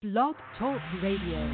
Blog Talk Radio.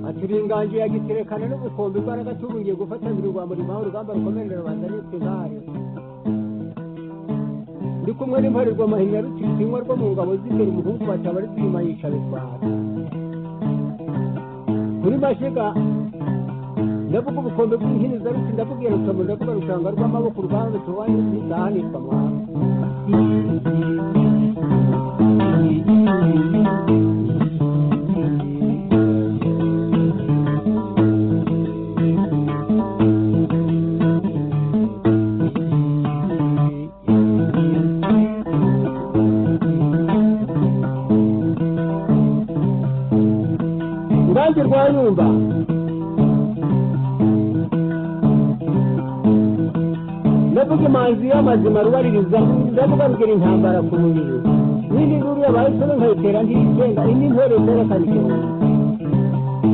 ati uri inganji yagiterekana n'umukombe imbaraga tubungiye gufatanira urwa murimo aho urugamba rukomeje rubanda nitwe intare ndi kumwe n'imparirwa mahinya rutitsinywa rwo mu ngabo z'imbere umuhungu bataba ari kuyima yica bitwara muri mashiga ndavuga ubukombe bw'inkiniza ruti ndabubwira rutamuri ndavuga rushanga rw'amaboko urwanda tuwanye n'izahanishwa mwana urubanza rwa nyumba ndavuga imanzi y'amazima rubaririza ndavuga rugira intambara ku mubiri n'indi nkuru yabaye isoro nkayitera ntiyitenda indi ntore zerekana igihumbi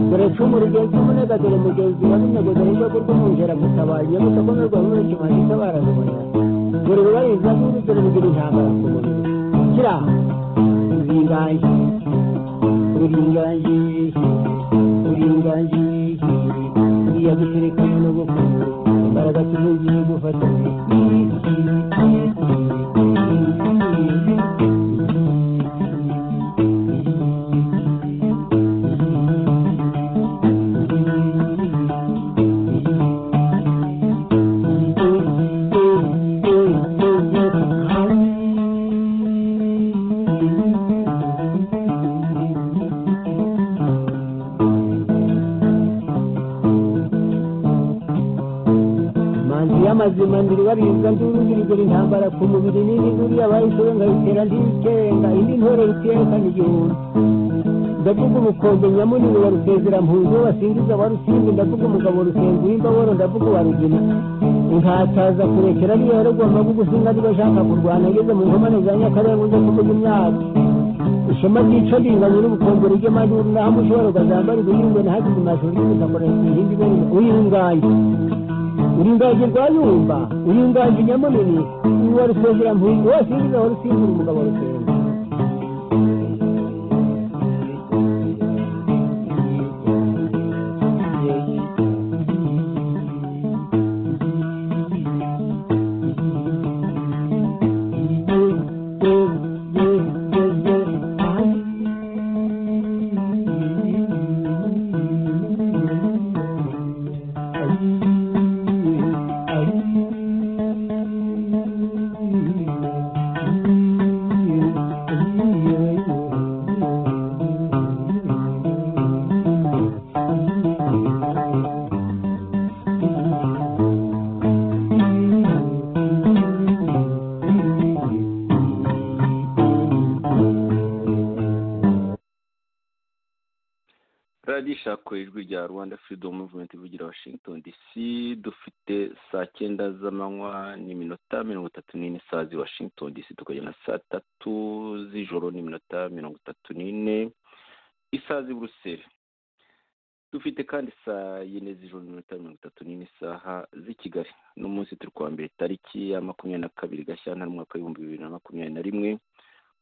dore cumu rugenzi umunega dore mugenzi wa n'umwego dore urwego rw'umwungera gutabara nyamusa ko n'urwa rumwe kimanzi itabarazabonera dore rubaririza n'indi dore rugira intambara ku mubiri kira uzingaye uringanji uringanji iyaguterekanye n'ubukungu imbaraga tubugiye gufatanya manzi y'amazima ndiribarinza ndurugirigura intambara ku mubiri n'indi nkuru yabaye isoro nkayitera ndiyitenga indi ntore riterekana igihumbi ndavuga ubukombe nyamunini wa rusezera-mpunzi wasingiza wa rusimbi ndavuga umugabo rusenzi w'imbaboro ndavuga uwa rugina inkataza kurekera niyo yarugwa amagugu singa niba ashaka kurwana ageze mu nkomane za nyakarenga ujya kuvuga imyaka ishema ryica ringanye n'ubukombe rugema n'aho ushobora ukazambara uguhingwe na hagize amashuri y'ubuzakorera ku ihindi ibere uyinganye uringaje rwayumba uringaje nyamunini uwa rusezera mpunzi wose yinjiza aho rusimbura umugabo rusenga radiyo ishakura ijwi rya rwanda freedom movement ivugira washington dc dufite saa cyenda z'amanywa n'iminota mirongo itatu n'ine saa zi washington dc tukajya na saa tatu z'ijoro n'iminota mirongo itatu n'ine isazi buruseli dufite kandi saa yine z'ijoro n'iminota mirongo itatu n'ine isaha z'i kigali uno munsi turi kuwa mbere tariki ya makumyabiri na kabiri gashyantare umwaka w'ibihumbi bibiri na makumyabiri na rimwe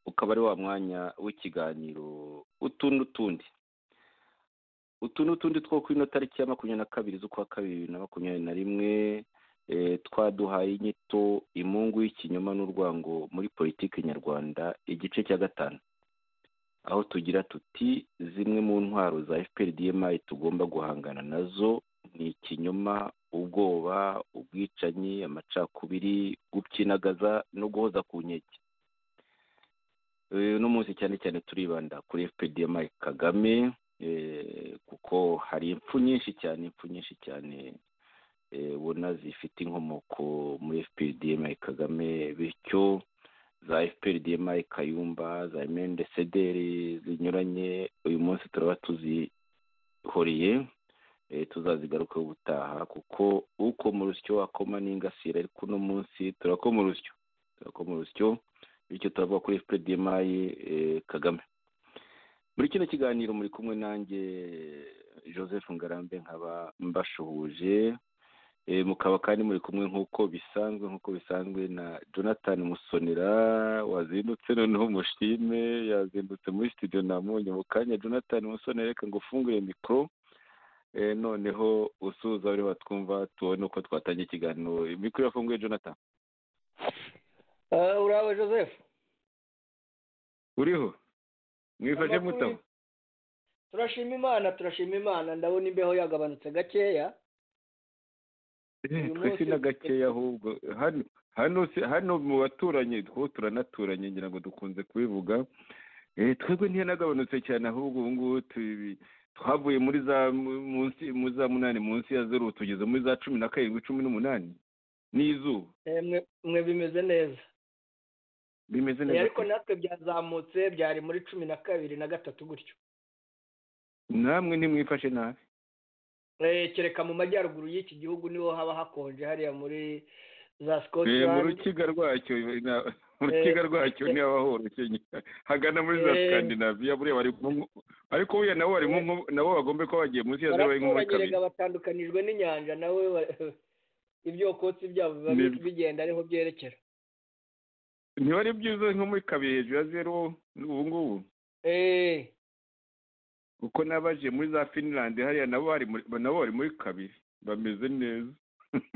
ukaba ari wa mwanya w'ikiganiro utu n'utundi utu n'utundi two kuri ino tariki ya makumyabiri na kabiri z'ukwa kabiri bibiri na makumyabiri na rimwe eh, twaduhaye inyito imungu y'ikinyoma n'urwango muri politiki nyarwanda igice cya gatanu aho tugira tuti zimwe mu ntwaro za fpr dmi tugomba guhangana nazo ni ikinyoma ubwoba ubwicanyi amacakubiri gukinagaza no guhoza ku nkeke Eh, uno munsi cyane cyane turibanda kuri fpr dmi kagame eh, kuko hari impfu nyinshi cyane impfu nyinshi cyane eh, ubona zifite inkomoko muri fpr dmi kagame bityo za fpr dmi kayumba za mende sederi zinyuranye uyu munsi turaba tuzihoriye eh, tuzazigarukaho ubutaha kuko uko mu rusyo akoma n'ingasire ariko uno munsi turakoma urusyo turakoma urusyo bityo turavuga kuri fpr dmi eh, kagame muri kino kiganiro muri kumwe nanjye joseph ngarambe nkaba mbashuhuje Eh, mukaba kandi muri kumwe nk'uko bisanzwe nk'uko bisanzwe na jonathan musonera wazindutse noneho mushime yazindutse muri studio namunye mu kanya jonathan musonera reka ngo ufungure mikoro eh, noneho usuhuza bari batwumva tubone uko twatangira ikiganiro mikoro irafunguye jonathan Eh, uraba joseph uriho mwifashe Amakuru- mutabo turashima imana turashima imana ndabona imbeho yagabanutse gakeya Eh, uyu twese munsi- na gakeya ahubwo hano hano si- hano mu baturanyi two turanaturanye ngira ngo dukunze kubivuga Eh, twebwe ntiyanagabanutse cyane ahubwo ubu ngubu tu- twavuye muri za mu- munsi muri za munani munsi ya zeru ubu tugeze muri za cumi na karindwi cumi n'umunani n'izuba Eh, mwe- mwe bimeze neza bimeze Eh, neza ariko natwe byazamutse byari muri cumi na kabiri na gatatu gutyo namwe ntimwifashe nabi Eh, kereka mu majyaruguru y'iki gihugu niho haba hakonje hariya muri za Eh, mu scotland rukiga rwacyo na- mu rukiga rwacyo niho haba horoshye hagana muri za Eh. skandinaviya buriya bari mu nko- ariko buriya nabo bari mu nko- nabo bagombe kuba bagiye munsi ya zeru bari nko muri baraturanye kabiri rega batandukanijwe n'inyanja nawe wa- ibyokotsi byabo biba Nibyo. bigenda ariho byerekera ntibari byiza nko muri kabiri hejuru ya zeru ubu ngubu Eh, kuko n'abaje muri za finland hariya nabo bari muri- nabo bari muri kabiri bameze neza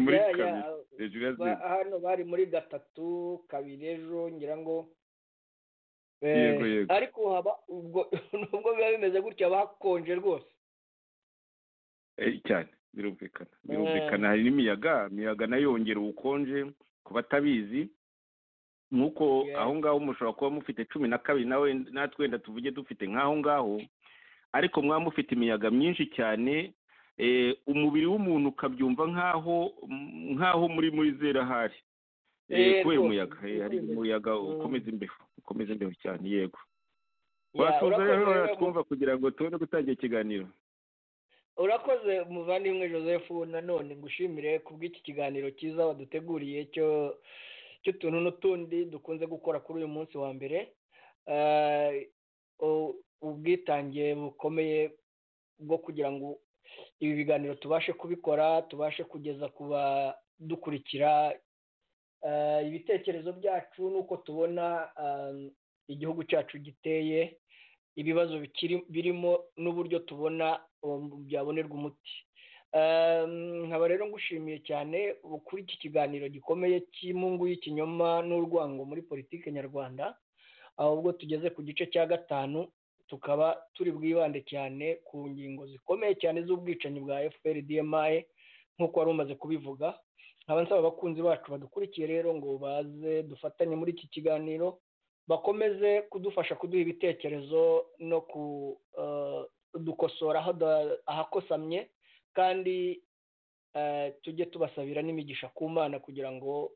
muri ya- ya, kabiri hejuru ya ba- zeru hano bari muri gatatu kabiri ejo ngira ngo Eh, Yego, yego. ariko haba ubwo nubwo biba bimeze gutya haba hakonje rwose Eh, cyane birumvikana birumvikana hari n'imiyaga imiyaga nayo yongera ubukonje ku batabizi nk'uko Yeah. aho ngaho mushobora kuba mufite cumi na kabiri nawe natwe wenda tuvuge dufite nk'aho ngaho ariko mwaba mufite imiyaga myinshi cyane eh, umubiri w'umuntu ukabyumva nk'aho nk'aho muri muri zera hari Eh, Eh, kubera rwose, umuyaga eh, hari rwose. umuyaga Mm. ukomeza imbeho ukomeza imbeho cyane yego Ya, wasubiza urakoze rero rero mu- twumva kugira ngo tubone gutangira ikiganiro urakoze muvandimwe joseph nanone ngushimire kubw'iki kiganiro cyiza waduteguriye cyo cy'utuntu n'utundi dukunze gukora kuri uyu munsi wa mbere Eh, u- ubwitange bukomeye bwo kugira ngo ibi biganiro tubashe kubikora tubashe kugeza ku badukurikira eh, ibitekerezo byacu n'uko tubona eh, igihugu cyacu giteye ibibazo bikiri birimo n'uburyo tubona um, byabonerwa umuti Um, nkaba rero ngushimiye cyane ubu kuri iki kiganiro gikomeye cy'imungu y'ikinyoma n'urwango muri politiki nyarwanda ahubwo tugeze ku gice cya gatanu tukaba turi bwibande cyane ku ngingo zikomeye cyane z'ubwicanyi bwa fpr dmi nk'uko wari umaze kubivuga nkaba nsaba abakunzi bacu badukurikiye rero ngo baze dufatanye muri iki kiganiro bakomeze kudufasha kuduha ibitekerezo no kudukosora ahakosamye kandi eh, tujye tubasabira n'imigisha ku mana kugira ngo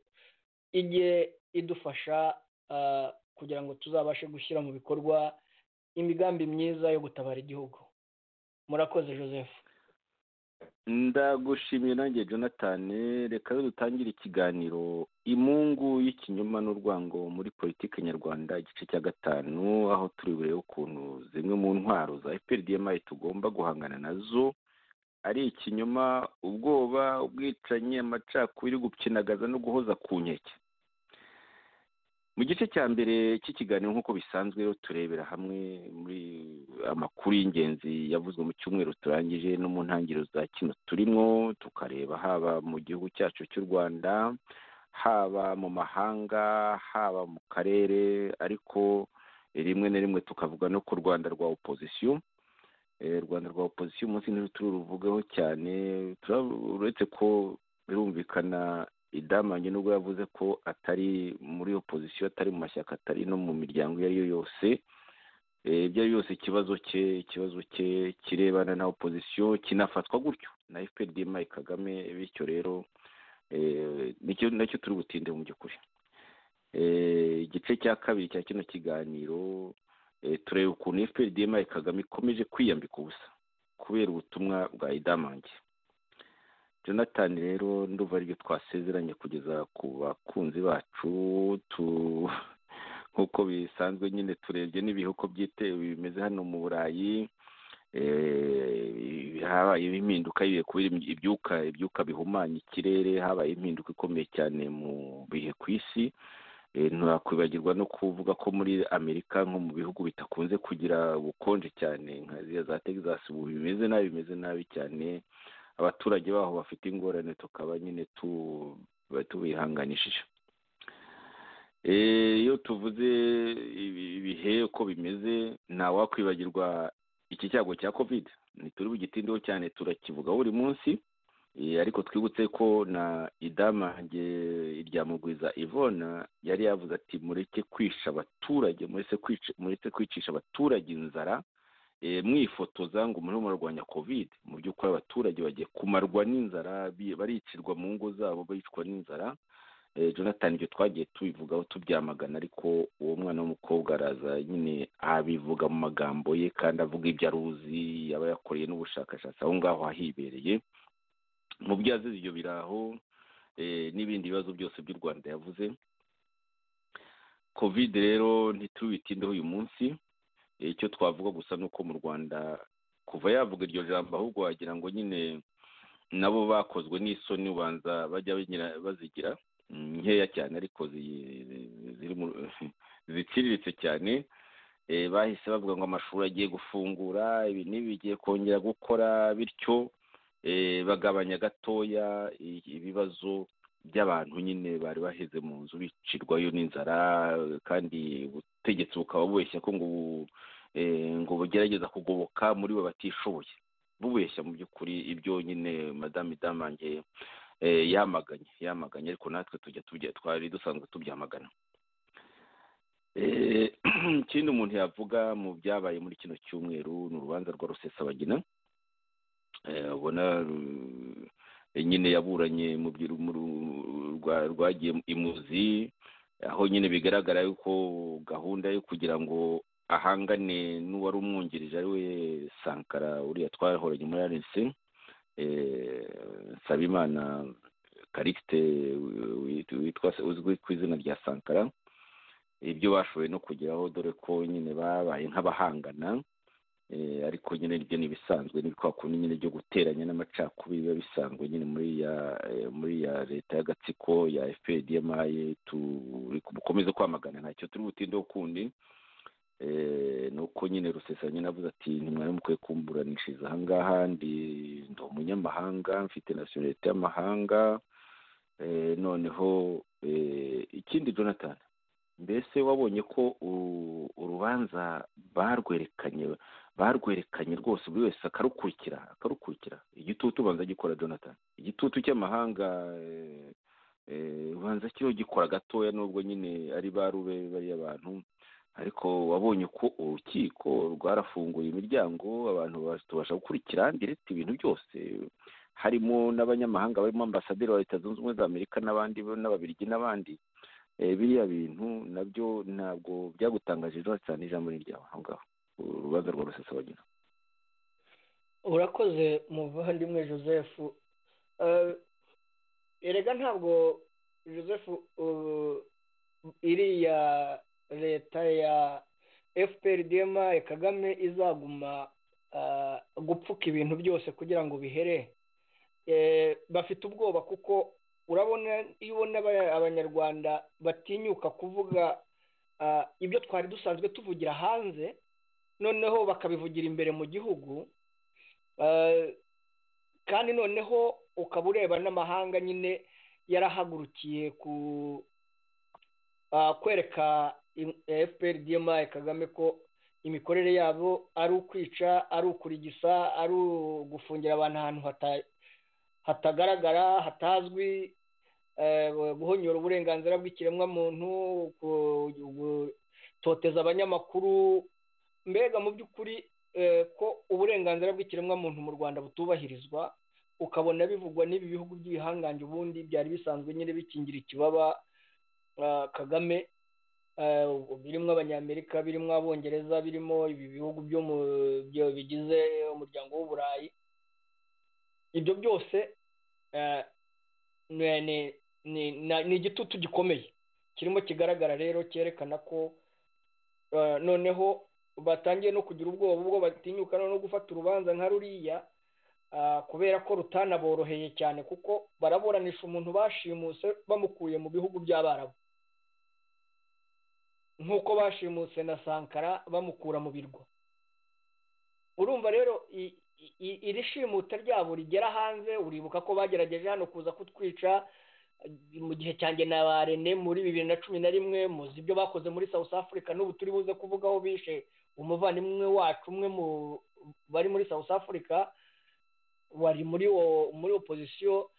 ijye idufasha eh, kugira ngo tuzabashe gushyira mu bikorwa imigambi myiza yo gutabara igihugu murakoze joseph ndagushimiye nanjye jonathan reka rero dutangire ikiganiro imungu y'ikinyoma n'urwango muri politiki nyarwanda igice cya gatanu aho turi burebe ukuntu zimwe mu ntwaro za fpr dmi tugomba guhangana nazo ari ikinyoma ubwoba ubwicanyi amacakubiri gukinagaza no guhoza ku nkeke mu gice cya mbere cy'ikiganiro nk'uko bisanzwe turebera hamwe muri amakuru y'ingenzi yavuzwe mu cyumweru turangije no mu ntangiriro za kino turimo tukareba haba mu gihugu cyacu cy'u rwanda haba mu mahanga haba mu karere ariko rimwe na rimwe tukavuga no ku rwanda rwa opozisiyo rwanda rwa opozisiyo umunsi tururuvugaho cyane uretse ko birumvikana idamange nubwo yavuze ko atari muri opozisiyo atari mu mashyaka atari no mu miryango iyo ari yo yose ibyo ari yose ikibazo cye ikibazo cye kirebana na opozisiyo kinafatwa gutyo na fpr mayi kagame bityo rero nicyo nacyo turi butinde mu by'ukuri igice cya kabiri cya kino kiganiro tureba ukuntu fpr mayi kagame ikomeje kwiyambika ubusa kubera ubutumwa bwa idamange jonathan rero ndumva aribyo twasezeranye kugeza ku bakunzi bacu tu nk'uko bisanzwe nyine turebye n'ibihuko byitewe bimeze hano mu burayi habayeho impinduka yiwe kubera ibyuka ibyuka bihumanya ikirere habaye impinduka ikomeye cyane mu bihe ku isi ntiwakwibagirwa no kuvuga ko muri amerika nko mu bihugu bitakunze kugira ubukonje cyane nka ziriya za texas ubu bimeze nabi bimeze nabi cyane abaturage baho bafite ingorane tukaba nyine tubihanganishije iyo tuvuze ibihe uko bimeze ntawakwibagirwa iki cyago cya kovide ntituri bugitindeho cyane turakivuga buri munsi ariko twibutse ko na idamange iryamugwiza ivona yari yavuze ati mureke kwisha abaturage mureke kwicisha abaturage inzara mwifotoza ngo murimo murarwanya kovide mu by'ukuri abaturage bagiye kumarwa n'inzara baricirwa mu ngo zabo bicwa n'inzara jonathan ibyo twagiye tubivugaho tubyamagana ariko uwo mwana w'umukobwa araza nyine abivuga mu magambo ye kandi avuga ibyo aruzi yaba yakoreye n'ubushakashatsi aho ngaho ahibereye mu byo yazize ibyo biraho n'ibindi bibazo byose by'u rwanda yavuze kovide rero ntitubitindeho uyu munsi icyo twavuga gusa ni uko mu rwanda kuva yavuga iryo jambo ahubwo wagira ngo nyine nabo bakozwe n'isoni ubanza bajya bazigira nkeya cyane ariko ziciriritse cyane bahise bavuga ngo amashuri agiye gufungura ibi n'ibi bigiye kongera gukora bityo bagabanya gatoya ibibazo by'abantu nyine bari baheze mu nzu bicirwayo n'inzara kandi ubutegetsi bukaba bubeshya ko ngo ngo bugerageza kugoboka muri bo batishoboye bubeshya mu by'ukuri ibyo nyine madamu idamange yamaganye yamaganye ariko natwe tujya tujya twari dusanzwe tubyamagana ikindi umuntu yavuga mu byabaye muri kino cyumweru ni urubanza rwa rusesabagina ubona nyine yaburanye mu rwagiye imuzi aho nyine bigaragara yuko gahunda yo kugira ngo ahangane n'uwari umwungirije ari we sankara uriya twahoranye muri rnc nsabimana karikite uzwi ku izina rya sankara ibyo bashoboye no kugeraho dore ko nyine babaye nk'abahangana ariko nyine ibyo ni ibisanzwe ni kwa kundi nyine byo guteranya n'amacakubiri biba bisanzwe nyine muri ya muri ya leta y'agatsiko ya fpdmaye turi bukomeze kwamagana ntacyo turi butindeho kundi ni uko nyine rusesa nyine avuze ati ntimwari mukwiye kumburanishiriza ahangaha ndi ndi umunyamahanga mfite nasiyonalite y'amahanga noneho ikindi jonathan mbese wabonye ko urubanza barwerekanye barwerekanye rwose buri wese akarukurikira akarukurikira igitutu ubanza gikora jonathan igitutu cy'amahanga ubanza kiriho gikora gatoya nubwo nyine ari barube bariya bantu ariko wabonye ko urukiko rwarafunguye imiryango abantu tubasha gukurikira ndiretse ibintu byose harimo n'abanyamahanga barimo ambasaderi wa leta zunze ubumwe za amerika n'abandi n'ababirigi n'abandi biriya bintu nabyo ntabwo byagutangaje cyane ijambo ni iryawe aho ngaho urubanza rwa rusesabagina urakoze muvandimwe joseph erega ntabwo joseph iriya leta ya fpr dma kagame izaguma gupfuka ibintu byose kugira ngo bihere bafite ubwoba kuko urabona iyo ubona abanyarwanda batinyuka kuvuga ibyo twari dusanzwe tuvugira hanze noneho bakabivugira imbere mu gihugu kandi noneho ukaba ureba n'amahanga nyine yarahagurukiye ku kwereka fpr dma kagame ko imikorere yabo ari ukwica ari ukurigisa ari ugufungira abantu ahantu hatagaragara hatazwi guhonyora uburenganzira bw'ikiremwamuntu gutoteza abanyamakuru mbega mu by'ukuri ko uburenganzira bw'ikiremwamuntu mu rwanda butubahirizwa ukabona bivugwa n'ibi bihugu by'ibihangange ubundi byari bisanzwe nyine bikingira ikibaba kagame birimo abanyamerika birimo abongereza birimo ibi bihugu byo bigize umuryango w'uburayi ibyo byose ni igitutu gikomeye kirimo kigaragara rero cyerekana ko noneho batangiye no kugira ubwoba ubwo batinyuka no gufata urubanza nka ruriya kubera ko rutanaboroheye cyane kuko baraburanisha umuntu bashimuse bamukuye mu bihugu by'abarabu nk'uko bashimuse na sankara bamukura mu birwa urumva rero iri shimuta ryabo rigera hanze uribuka ko bagerageje hano kuza kutwica mu gihe cyanjye na ba rene muri bibiri na cumi na rimwe muzi ibyo bakoze muri south africa n'ubu turi buze kuvugaho bishe umuvandimwe wacu umwe mu bari muri south africa wari muri muri opozisiyo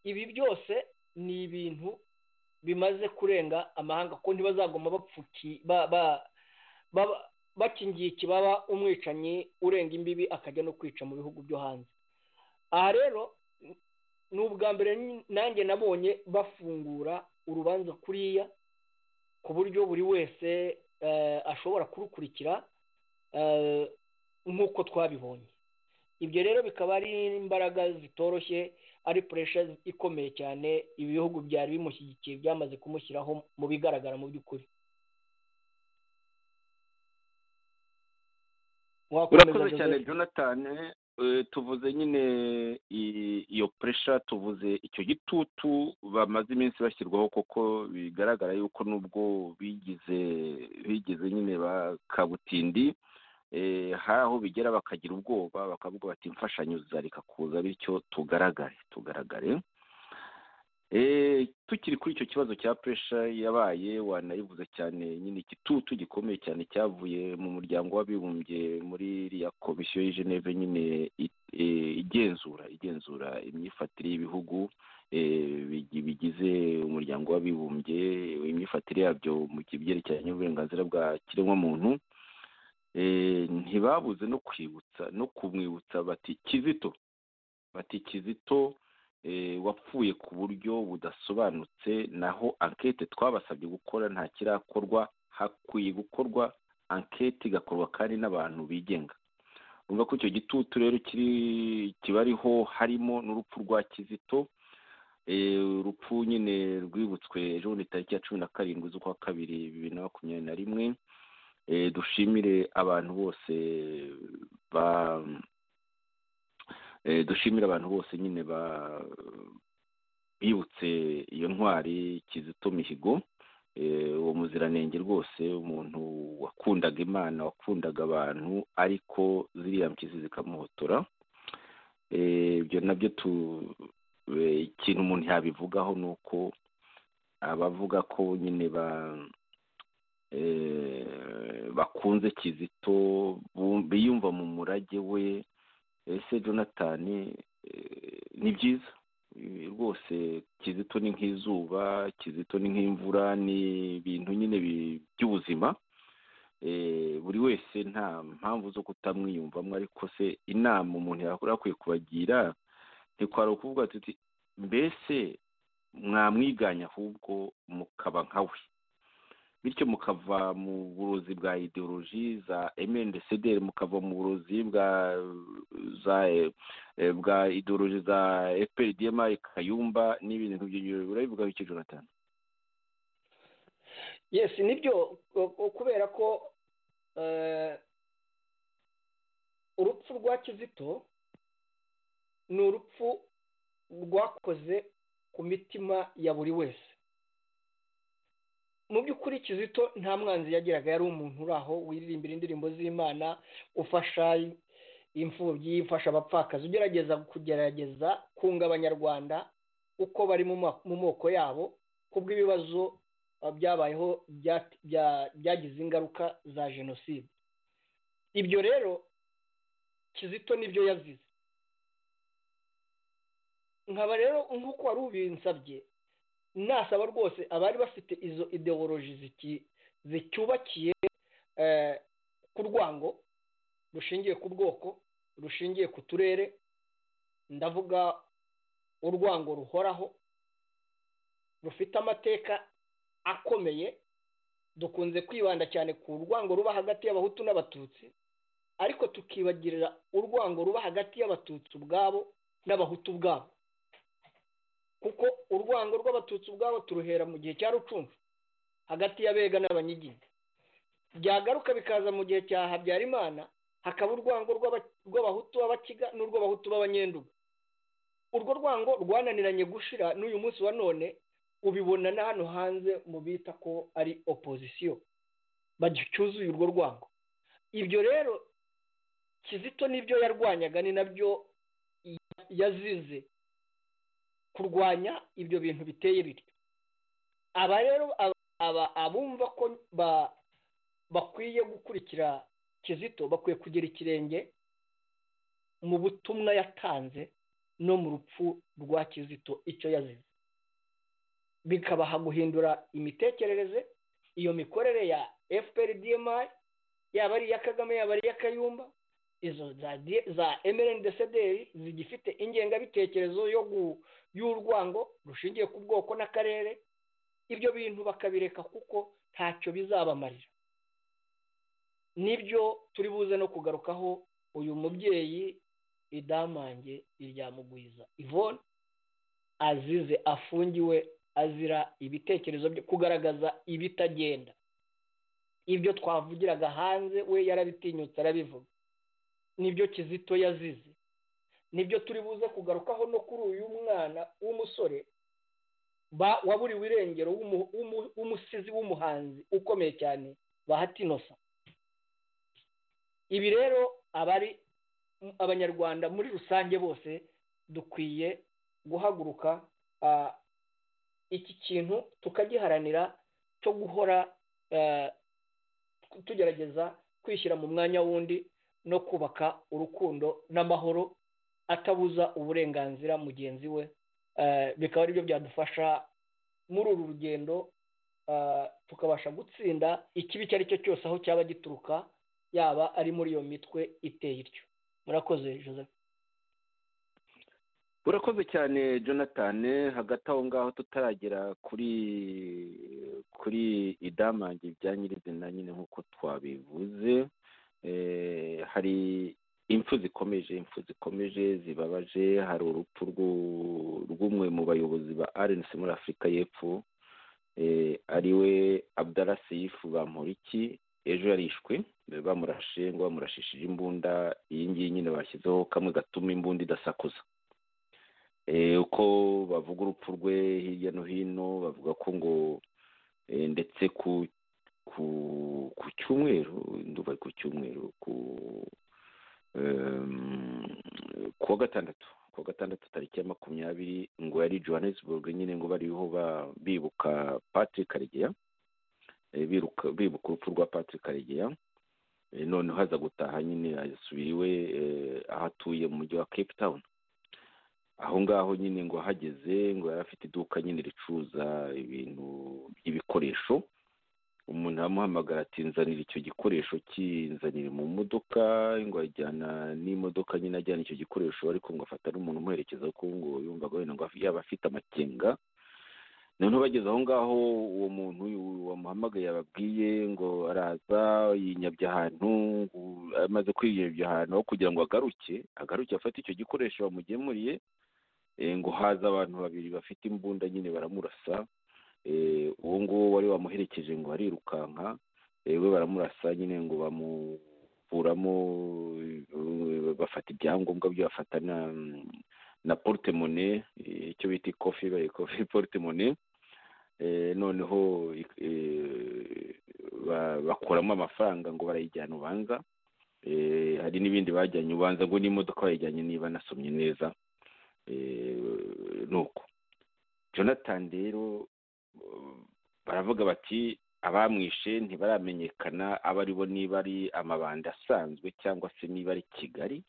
ibi byose ni ibintu bimaze kurenga amahanga ko ntibazagoma bapfuki bakingiye ikibaba umwicanyi urenga imbibi akajya no kwica mu bihugu byo hanze aha rero ni ubwa mbere nanjye nabonye bafungura urubanza kuriya ku buryo buri wese ashobora kurukurikira nk'uko twabibonye ibyo rero bikaba ari imbaraga zitoroshye ari puresha ikomeye cyane ibihugu byari bimushyigikiye byamaze kumushyiraho mu bigaragara mu by'ukuri urakoze cyane jonathan tuvuze nyine iyo puresha tuvuze icyo gitutu bamaze iminsi bashyirwaho kuko bigaragara yuko nubwo bigize bigize nyine bakabutindi hari aho bigera bakagira ubwoba bakavuga bati imfashanyo zizareka kuza bityo tugaragare tugaragare tukiri kuri icyo kibazo cya puresha yabaye wanayivuze cyane nyine igitutu gikomeye cyane cyavuye mu muryango w'abibumbye muri iriya komisiyo y'Igeneve nyine igenzura igenzura imyifatire y'ibihugu bigize umuryango w'abibumbye imyifatire yabyo mu byerekeranye n'uburenganzira bwa kiremwamuntu ntibabuze no kwibutsa no kumwibutsa bati kizito bati kizito wapfuye ku buryo budasobanutse naho ankete twabasabye gukora nta kirakorwa hakwiye gukorwa ankete igakorwa kandi n'abantu bigenga urumva ko icyo gitutu rero kibariho harimo n'urupfu rwa kizito urupfu nyine rwibutswe ejo ni tariki ya cumi na karindwi z'ukwa kabiri bibiri na makumyabiri na rimwe dushimire abantu bose ba dushimira abantu bose nyine bibutse iyo ntwari kizito mihigo uwo muziranenge rwose umuntu wakundaga imana wakundaga abantu ariko ziriya mpyisi zikamuhotora ibyo nabyo ikintu umuntu yabivugaho ni uko abavuga ko nyine ba bakunze kizito biyumva mu murage we ese jonathan ni byiza rwose kizito ni nk'izuba kizito ni nk'imvura ni ibintu nyine by'ubuzima buri wese nta mpamvu zo kutamwiyumvamo ariko se inama umuntu yakwiye kubagira ntikwari ukuvuga tuti mbese mwamwiganya ahubwo mukaba nka we bityo mukava mu burozi bwa ideoloji za emendecederi mukava mu burozi bwa za bwa ideoloji za fprdma kayumba n'ibindi nk'ibyo ngibyo urabivugaho iki jonathan yesi nibyo kubera ko urupfu rwa kizito ni urupfu rwakoze ku mitima ya buri wese mu by'ukuri kizito nta mwanzi yagiraga yari umuntu uri aho wiririmbira indirimbo z'imana ufasha imfubyi ufasha abapfakazi ugerageza kugerageza kunga abanyarwanda uko bari mu moko yabo kubw'ibibazo byabayeho byagize ingaruka za jenoside ibyo rero kizito nibyo yazize nkaba rero nk'uko wari ubinsabye nasaba rwose abari bafite izo ideoloji zicyubakiye ku rwango rushingiye ku bwoko rushingiye ku turere ndavuga urwango ruhoraho rufite amateka akomeye dukunze kwibanda cyane ku rwango ruba hagati y'abahutu n'abatutsi ariko tukibagirira urwango ruba hagati y'abatutsi ubwabo n'abahutu ubwabo kuko urwango rw'abatutsi ubwabo turuhera mu gihe cya rucuncu hagati y'abega n'abanyiginya byagaruka bikaza mu gihe cya habyarimana hakaba urwango rw'abahutu b'abakiga n'urw'abahutu b'abanyenduga urwo rwango rwananiranye gushira n'uyu munsi wa none ubibona na hano hanze mu bita ko ari opozisiyo bagicuzuye urwo rwango ibyo rero kizito n'ibyo yarwanyaga ni nabyo yazize kurwanya ibyo bintu biteye bityo aba rero abumva ko bakwiye gukurikira kizito bakwiye kugira ikirenge mu butumwa yatanze no mu rupfu rwa kizito icyo yazize bikabaha guhindura imitekerereze iyo mikorere ya fpr dmi yaba ari iya kagame yaba ari iya kayumba izo za mrndcdr zigifite ingengabitekerezo yo y'urwango rushingiye ku bwoko n'akarere ibyo bintu bakabireka kuko ntacyo bizabamarira nibyo turi buze no kugarukaho uyu mubyeyi idamange iryamugwiza ivone azize afungiwe azira ibitekerezo byo kugaragaza ibitagenda ibyo twavugiraga hanze we yarabitinyutse arabivuga nibyo kizito yazize nibyo turi buze kugarukaho no kuri uyu mwana w'umusore waburiwe irengero w'umusizi w'umuhanzi ukomeye cyane bahatinosa ibi rero abari abanyarwanda muri rusange bose dukwiye guhaguruka iki kintu tukagiharanira cyo guhora tugerageza kwishyira mu mwanya wundi no kubaka urukundo n'amahoro atabuza uburenganzira mugenzi we bikaba ari byo byadufasha muri uru rugendo tukabasha gutsinda ikibi icyo ari cyo cyose aho cyaba gituruka yaba ari muri iyo mitwe iteye ityo murakoze joseph urakoze cyane jonathan hagati aho ngaho tutaragera kuri kuri idamange bya nyirizina nyine nk'uko twabivuze hari impfu zikomeje impfu zikomeje zibabaje hari urupfu rw'umwe mu bayobozi ba rnc muri afurika y'epfo ariwe abdarasiyifu bamporiki ejo yarishwe bamurashe ngo bamurashishije imbunda iyi ngiyi nyine bashyizeho kamwe gatuma imbunda idasakuza uko bavuga urupfu rwe hirya no hino bavuga ko ngo ndetse ku ku cyumweru nduba ku cyumweru ku kuwa gatandatu kuwa gatandatu tariki ya makumyabiri ngo yari johannesburg nyine ngo bariho bibuka patrick karegeya bibuka urupfu rwa patrick karegeya noneho haza gutaha nyine asubiye iwe aho atuye mu mujyi wa cape town aho ngaho nyine ngo ahageze ngo yari afite iduka nyine ricuruza ibintu by'ibikoresho umuntu aramuhamagara ati nzanira icyo gikoresho kinzanire mu modoka ngo ajyana n'imodoka nyine ajyana icyo gikoresho ariko ngo afata n'umuntu umuherekeza kuko ngo yumvaga wenda ngo yaba afite amakenga noneho bageze aho ngaho uwo muntu wamuhamagaye yababwiye ngo araza yinyabye ahantu amaze kwiyabya ahantu aho kugira ngo agaruke agaruke afate icyo gikoresho bamugemuriye ngo haza abantu babiri bafite imbunda nyine baramurasa uwo nguwo wari wamuherekeje ngo arirukanka we baramurasa nyine ngo bakuramo bafata ibyangombwa byo bafata na na portemone icyo bita ikofi kofi portemone noneho bakuramo amafaranga ngo barayijyana ubanza hari n'ibindi bajyanye ubanza ngo n'imodoka bayijyanye niba nasomye neza ni uko jonathan rero baravuga bati abamwishe ntibaramenyekana abo ari bo niba ari amabandi asanzwe cyangwa se niba ari kigali